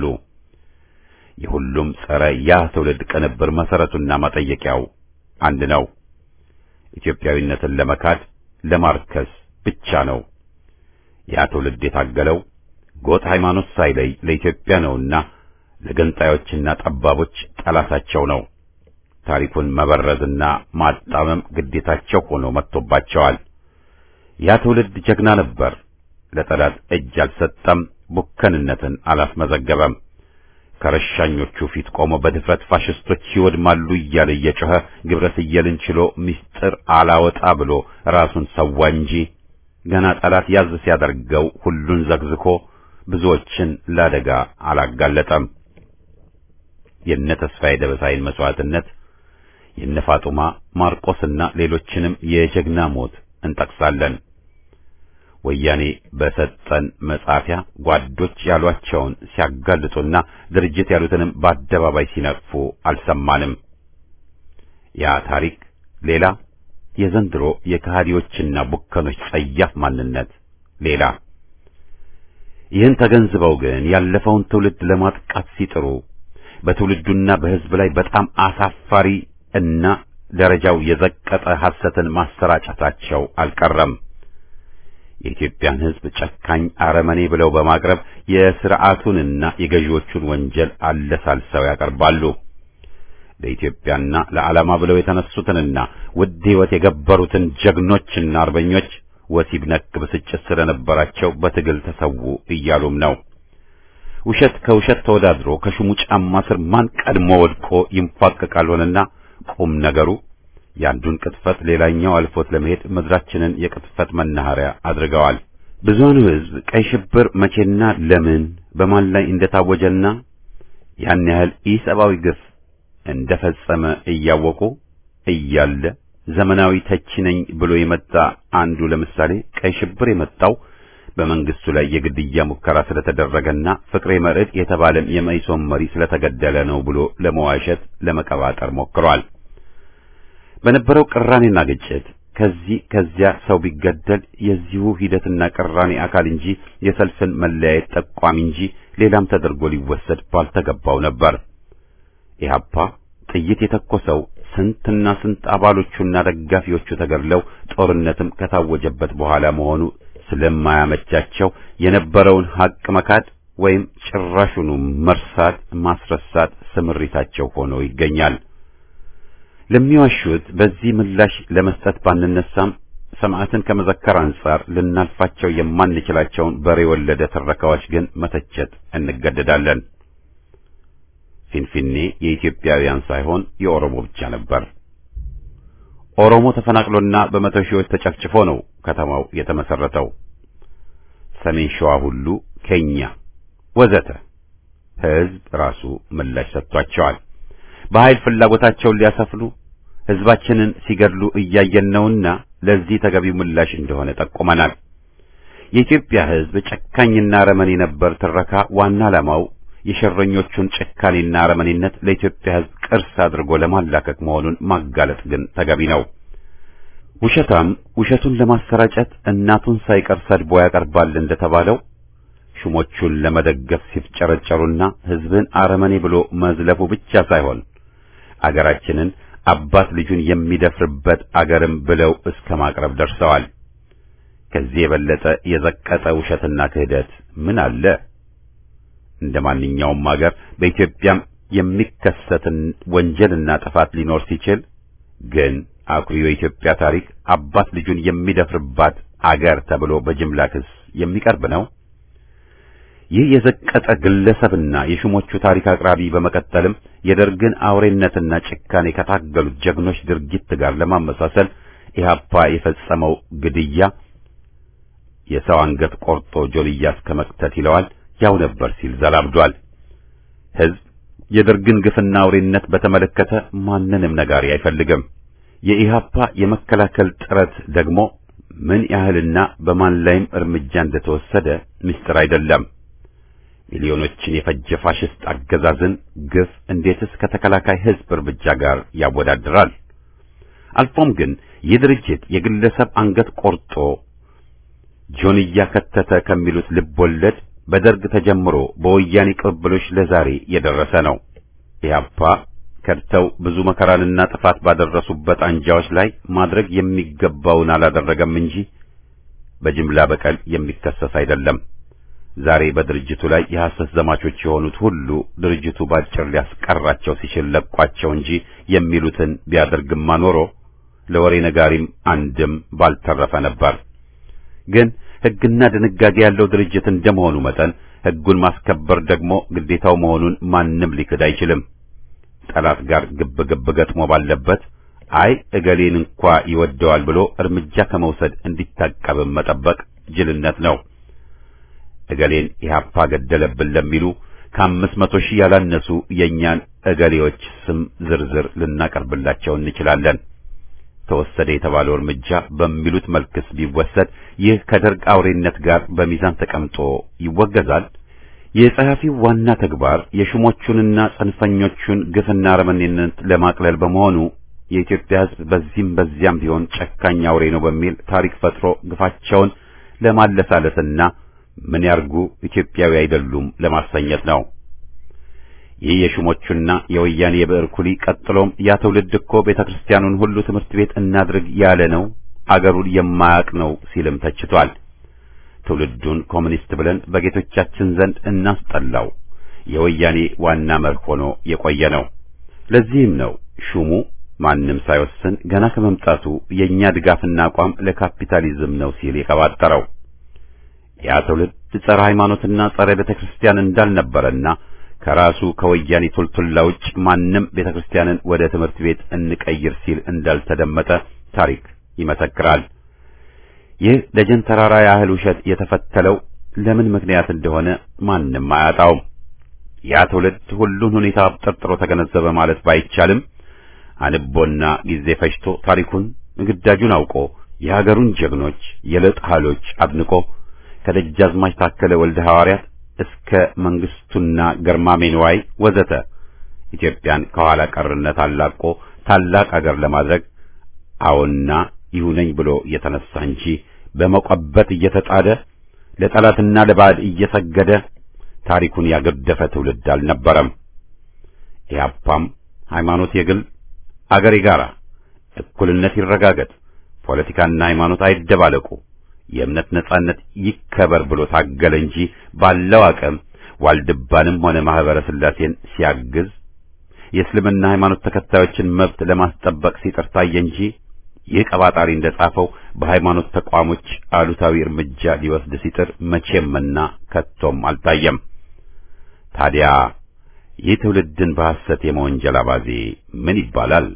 Speaker 1: የሁሉም ጸረ ያ ትውልድ ቅንብር መሰረቱና መጠየቂያው አንድ ነው። ኢትዮጵያዊነትን ለመካድ ለማርከስ ብቻ ነው። ያ ትውልድ የታገለው ጎጥ ሃይማኖት ሳይለይ ለኢትዮጵያ ነውና ለገንጣዮችና ጠባቦች ጠላታቸው ነው። ታሪኩን መበረዝና ማጣመም ግዴታቸው ሆኖ መጥቶባቸዋል። ያ ትውልድ ጀግና ነበር። ለጠላት እጅ አልሰጠም፣ ቡከንነትን አላስመዘገበም። ከረሻኞቹ ፊት ቆሞ በድፍረት ፋሽስቶች ይወድማሉ እያለ እየጮኸ ግብረ ስየልን ችሎ ምስጢር አላወጣ ብሎ ራሱን ሰዋ እንጂ ገና ጠላት ያዝ ሲያደርገው ሁሉን ዘግዝኮ ብዙዎችን ለአደጋ አላጋለጠም። የነ ተስፋዬ ደበሳይን መስዋዕትነት የነ ፋጡማ ማርቆስና ሌሎችንም የጀግና ሞት እንጠቅሳለን። ወያኔ በሰጠን መጻፊያ ጓዶች ያሏቸውን ሲያጋልጡና ድርጅት ያሉትንም በአደባባይ ሲነቅፉ አልሰማንም። ያ ታሪክ ሌላ፣ የዘንድሮ የከሃዲዎችና ቡከኖች ጸያፍ ማንነት ሌላ። ይህን ተገንዝበው ግን ያለፈውን ትውልድ ለማጥቃት ሲጥሩ በትውልዱና በሕዝብ ላይ በጣም አሳፋሪ እና ደረጃው የዘቀጠ ሐሰትን ማሰራጨታቸው አልቀረም። የኢትዮጵያን ሕዝብ ጨካኝ አረመኔ ብለው በማቅረብ የሥርዓቱንና የገዢዎቹን ወንጀል አለሳልሰው ያቀርባሉ። ለኢትዮጵያና ለዓላማ ብለው የተነሱትንና ውድ ሕይወት የገበሩትን ጀግኖችና አርበኞች ወሲብ ነክ ብስጭት ስለነበራቸው በትግል ተሰዉ እያሉም ነው። ውሸት ከውሸት ተወዳድሮ ከሹሙ ጫማ ስር ማን ቀድሞ ወድቆ ይንፋቀቃል ሆነና ቁም ነገሩ የአንዱን ቅጥፈት ሌላኛው አልፎት ለመሄድ ምድራችንን የቅጥፈት መናኸሪያ አድርገዋል። ብዙውን ሕዝብ ቀይ ሽብር መቼና ለምን በማን ላይ እንደታወጀና ያን ያህል ኢሰብአዊ ግፍ እንደፈጸመ እያወቁ እያለ ዘመናዊ ተቺ ነኝ ብሎ የመጣ አንዱ ለምሳሌ ቀይ ሽብር የመጣው በመንግስቱ ላይ የግድያ ሙከራ ስለተደረገና ፍቅሬ መርዕድ የተባለም የመኢሶን መሪ ስለተገደለ ነው ብሎ ለመዋሸት ለመቀባጠር ሞክሯል። በነበረው ቅራኔና ግጭት ከዚህ ከዚያ ሰው ቢገደል የዚሁ ሂደትና ቅራኔ አካል እንጂ የሰልፍን መለያየት ጠቋሚ እንጂ ሌላም ተደርጎ ሊወሰድ ባልተገባው ነበር። ኢህአፓ ጥይት የተኮሰው ስንትና ስንት አባሎቹና ደጋፊዎቹ ተገድለው ጦርነትም ከታወጀበት በኋላ መሆኑ ስለማያመቻቸው የነበረውን ሀቅ መካድ ወይም ጭራሹኑ መርሳት፣ ማስረሳት ስምሪታቸው ሆኖ ይገኛል። ለሚዋሹት በዚህ ምላሽ ለመስጠት ባንነሳም ሰማዕትን ከመዘከር አንጻር ልናልፋቸው የማንችላቸውን በሬ ወለደ ትረካዎች ግን መተቸት እንገደዳለን። ፊንፊኔ የኢትዮጵያውያን ሳይሆን የኦሮሞ ብቻ ነበር። ኦሮሞ ተፈናቅሎና በመቶ ሺዎች ተጨፍጭፎ ነው ከተማው የተመሰረተው። ሰሜን ሸዋ ሁሉ ኬኛ ወዘተ ሕዝብ ራሱ ምላሽ ሰጥቷቸዋል። በኃይል ፍላጎታቸውን ሊያሰፍኑ ሕዝባችንን ሲገድሉ እያየን ነውና ለዚህ ተገቢው ምላሽ እንደሆነ ጠቁመናል። የኢትዮጵያ ሕዝብ ጨካኝና አረመኔ ነበር ትረካ ዋና ዓላማው የሸረኞቹን ጭካኔና አረመኔነት ለኢትዮጵያ ሕዝብ ቅርስ አድርጎ ለማላከክ መሆኑን ማጋለጥ ግን ተገቢ ነው። ውሸታም ውሸቱን ለማሰራጨት እናቱን ሳይቀር ሰድቦ ያቀርባል እንደተባለው ሹሞቹን ለመደገፍ ሲፍጨረጨሩና ሕዝብን አረመኔ ብሎ መዝለፉ ብቻ ሳይሆን አገራችንን አባት ልጁን የሚደፍርበት አገርም ብለው እስከ ማቅረብ ደርሰዋል። ከዚህ የበለጠ የዘቀጠ ውሸትና ክህደት ምን አለ? እንደ ማንኛውም አገር በኢትዮጵያም የሚከሰትን ወንጀልና ጥፋት ሊኖር ሲችል ግን አኩሪው የኢትዮጵያ ታሪክ አባት ልጁን የሚደፍርባት አገር ተብሎ በጅምላ ክስ የሚቀርብ ነው። ይህ የዘቀጠ ግለሰብና የሹሞቹ ታሪክ አቅራቢ በመቀጠልም የደርግን አውሬነትና ጭካኔ ከታገሉት ጀግኖች ድርጊት ጋር ለማመሳሰል ኢህአፓ የፈጸመው ግድያ የሰው አንገት ቆርጦ ጆልያ እስከ መክተት ይለዋል ያው ነበር ሲል ዘላብዷል። ሕዝብ የደርግን ግፍና አውሬነት በተመለከተ ማንንም ነጋሪ አይፈልግም። የኢህአፓ የመከላከል ጥረት ደግሞ ምን ያህልና በማን ላይም እርምጃ እንደተወሰደ ምስጢር አይደለም። ሚሊዮኖችን የፈጀ ፋሽስት አገዛዝን ግፍ እንዴትስ ከተከላካይ ሕዝብ እርምጃ ጋር ያወዳድራል? አልፎም ግን ይህ ድርጅት የግለሰብ አንገት ቆርጦ ጆንያ ከተተ ከሚሉት ልብ ወለድ በደርግ ተጀምሮ በወያኔ ቅብብሎች ለዛሬ የደረሰ ነው። ኢህአፓ ከድተው ብዙ መከራንና ጥፋት ባደረሱበት አንጃዎች ላይ ማድረግ የሚገባውን አላደረገም እንጂ በጅምላ በቀል የሚከሰስ አይደለም። ዛሬ በድርጅቱ ላይ የሐሰት ዘማቾች የሆኑት ሁሉ ድርጅቱ ባጭር ሊያስቀራቸው ሲችል ለቋቸው እንጂ የሚሉትን ቢያደርግማ ኖሮ ለወሬ ነጋሪም አንድም ባልተረፈ ነበር። ግን ሕግና ድንጋጌ ያለው ድርጅት እንደመሆኑ መጠን ሕጉን ማስከበር ደግሞ ግዴታው መሆኑን ማንም ሊክድ አይችልም። ጠላት ጋር ግብ ግብ ገጥሞ ባለበት አይ እገሌን እንኳ ይወደዋል ብሎ እርምጃ ከመውሰድ እንዲታቀብም መጠበቅ ጅልነት ነው። እገሌን ኢህአፓ ገደለብን ለሚሉ ከአምስት መቶ ሺህ ያላነሱ የእኛን እገሌዎች ስም ዝርዝር ልናቀርብላቸው እንችላለን። ተወሰደ የተባለው እርምጃ በሚሉት መልክስ ቢወሰድ ይህ ከደርግ አውሬነት ጋር በሚዛን ተቀምጦ ይወገዛል። የጸሐፊው ዋና ተግባር የሹሞቹንና ጽንፈኞቹን ግፍና አረመኔነት ለማቅለል በመሆኑ የኢትዮጵያ ሕዝብ በዚህም በዚያም ቢሆን ጨካኝ አውሬ ነው በሚል ታሪክ ፈጥሮ ግፋቸውን ለማለሳለስና ምን ያርጉ ኢትዮጵያዊ አይደሉም ለማሰኘት ነው። ይህ የሹሞቹና የወያኔ የብዕር ኩሊ ቀጥሎም ያ ትውልድ እኮ ቤተ ክርስቲያኑን ሁሉ ትምህርት ቤት እናድርግ ያለ ነው፣ አገሩን የማያውቅ ነው ሲልም ተችቷል። ትውልዱን ኮሚኒስት ብለን በጌቶቻችን ዘንድ እናስጠላው የወያኔ ዋና መርህ ሆኖ የቆየ ነው። ለዚህም ነው ሹሙ ማንም ሳይወስን ገና ከመምጣቱ የኛ ድጋፍና አቋም ለካፒታሊዝም ነው ሲል የቀባጠረው። ያ ትውልድ ጸረ ሃይማኖትና ጸረ ቤተ ክርስቲያን እንዳልነበረና ከራሱ ከወያኔ ቱልቱላ ውጭ ማንም ቤተ ክርስቲያንን ወደ ትምህርት ቤት እንቀይር ሲል እንዳልተደመጠ ታሪክ ይመሰክራል። ይህ ደጀን ተራራ ያህል ውሸት የተፈተለው ለምን ምክንያት እንደሆነ ማንም አያጣውም። ያ ትውልድ ሁሉን ሁኔታ አብጠርጥሮ ተገነዘበ ማለት ባይቻልም አንቦና ጊዜ ፈጅቶ ታሪኩን ግዳጁን አውቆ የሀገሩን ጀግኖች የለጥ ኃይሎች አድንቆ ከደጃዝማች ታከለ ወልደ ሐዋርያት እስከ መንግስቱና ገርማሜ ንዋይ ወዘተ ኢትዮጵያን ከኋላ ቀርነት አላቆ ታላቅ አገር ለማድረግ አዎና ይሁነኝ ብሎ እየተነሳ እንጂ በመቆበት እየተጣደ ለጠላትና ለባዕድ እየሰገደ ታሪኩን ያገደፈ ትውልድ አልነበረም። ኢህአፓም ሃይማኖት የግል አገር የጋራ፣ እኩልነት ይረጋገጥ፣ ፖለቲካና ሃይማኖት አይደባለቁ፣ የእምነት ነጻነት ይከበር ብሎ ታገለ እንጂ ባለው አቅም ዋልድባንም ሆነ ማህበረ ስላሴን ሲያግዝ የእስልምና ሃይማኖት ተከታዮችን መብት ለማስጠበቅ ሲጥር ታየ እንጂ ይህ ቀባጣሪ እንደጻፈው በሃይማኖት ተቋሞች አሉታዊ እርምጃ ሊወስድ ሲጥር መቼምና ከቶም አልታየም። ታዲያ ይህ ትውልድን በሐሰት የመወንጀል አባዜ ምን ይባላል?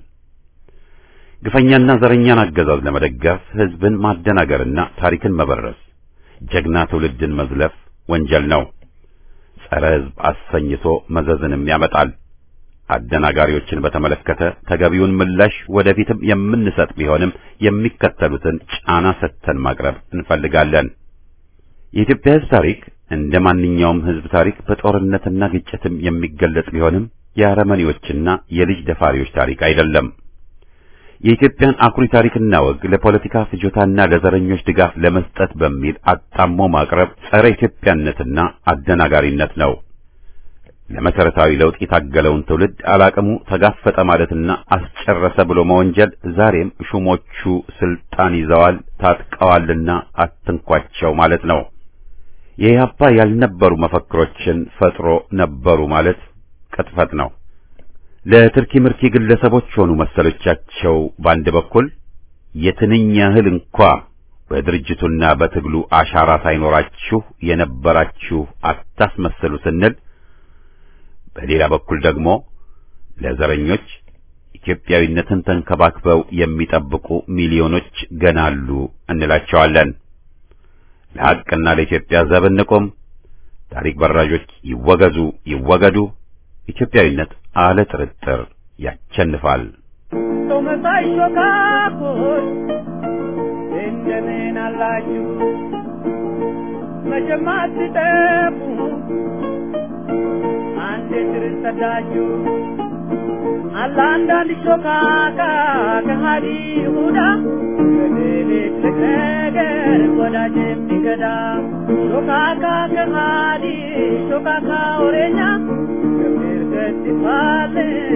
Speaker 1: ግፈኛና ዘረኛን አገዛዝ ለመደገፍ ህዝብን ማደናገርና ታሪክን መበረስ፣ ጀግና ትውልድን መዝለፍ ወንጀል ነው። ጸረ ህዝብ አሰኝቶ መዘዝንም ያመጣል። አደናጋሪዎችን በተመለከተ ተገቢውን ምላሽ ወደፊትም የምንሰጥ ቢሆንም የሚከተሉትን ጫና ሰጥተን ማቅረብ እንፈልጋለን። የኢትዮጵያ ህዝብ ታሪክ እንደ ማንኛውም ህዝብ ታሪክ በጦርነትና ግጭትም የሚገለጽ ቢሆንም የአረመኔዎችና የልጅ ደፋሪዎች ታሪክ አይደለም። የኢትዮጵያን አኩሪ ታሪክና ወግ ለፖለቲካ ፍጆታና ለዘረኞች ድጋፍ ለመስጠት በሚል አጣሞ ማቅረብ ጸረ ኢትዮጵያነትና አደናጋሪነት ነው። ለመሰረታዊ ለውጥ የታገለውን ትውልድ አላቅሙ ተጋፈጠ ማለትና አስጨረሰ ብሎ መወንጀል ዛሬም ሹሞቹ ስልጣን ይዘዋል ታጥቀዋልና አትንኳቸው ማለት ነው። የኢህአፓ ያልነበሩ መፈክሮችን ፈጥሮ ነበሩ ማለት ቅጥፈት ነው። ለትርኪ ምርኪ ግለሰቦች ሆኑ መሰሎቻቸው በአንድ በኩል የትንኝ ያህል እንኳ በድርጅቱና በትግሉ አሻራ ሳይኖራችሁ የነበራችሁ አታስመስሉ ስንል በሌላ በኩል ደግሞ ለዘረኞች ኢትዮጵያዊነትን ተንከባክበው የሚጠብቁ ሚሊዮኖች ገና አሉ እንላቸዋለን። ለሐቅና ለኢትዮጵያ ዘብ እንቁም። ታሪክ በራዦች ይወገዙ ይወገዱ። ኢትዮጵያዊነት አለ ጥርጥር ያቸንፋል።
Speaker 3: ሰው መሳይ ሾካኮች እንደምን አላችሁ? መቼም አትጠፉ አንድ ድርስ ሰዳችሁ አለ አንዳንድ ሾካካ ከሃዲ ይሁዳ በሌሊት ነገር ወዳጅ የሚገዳ ሾካካ ከሃዲ ሾካካ ወሬኛ ገብር ገጽ ይባልን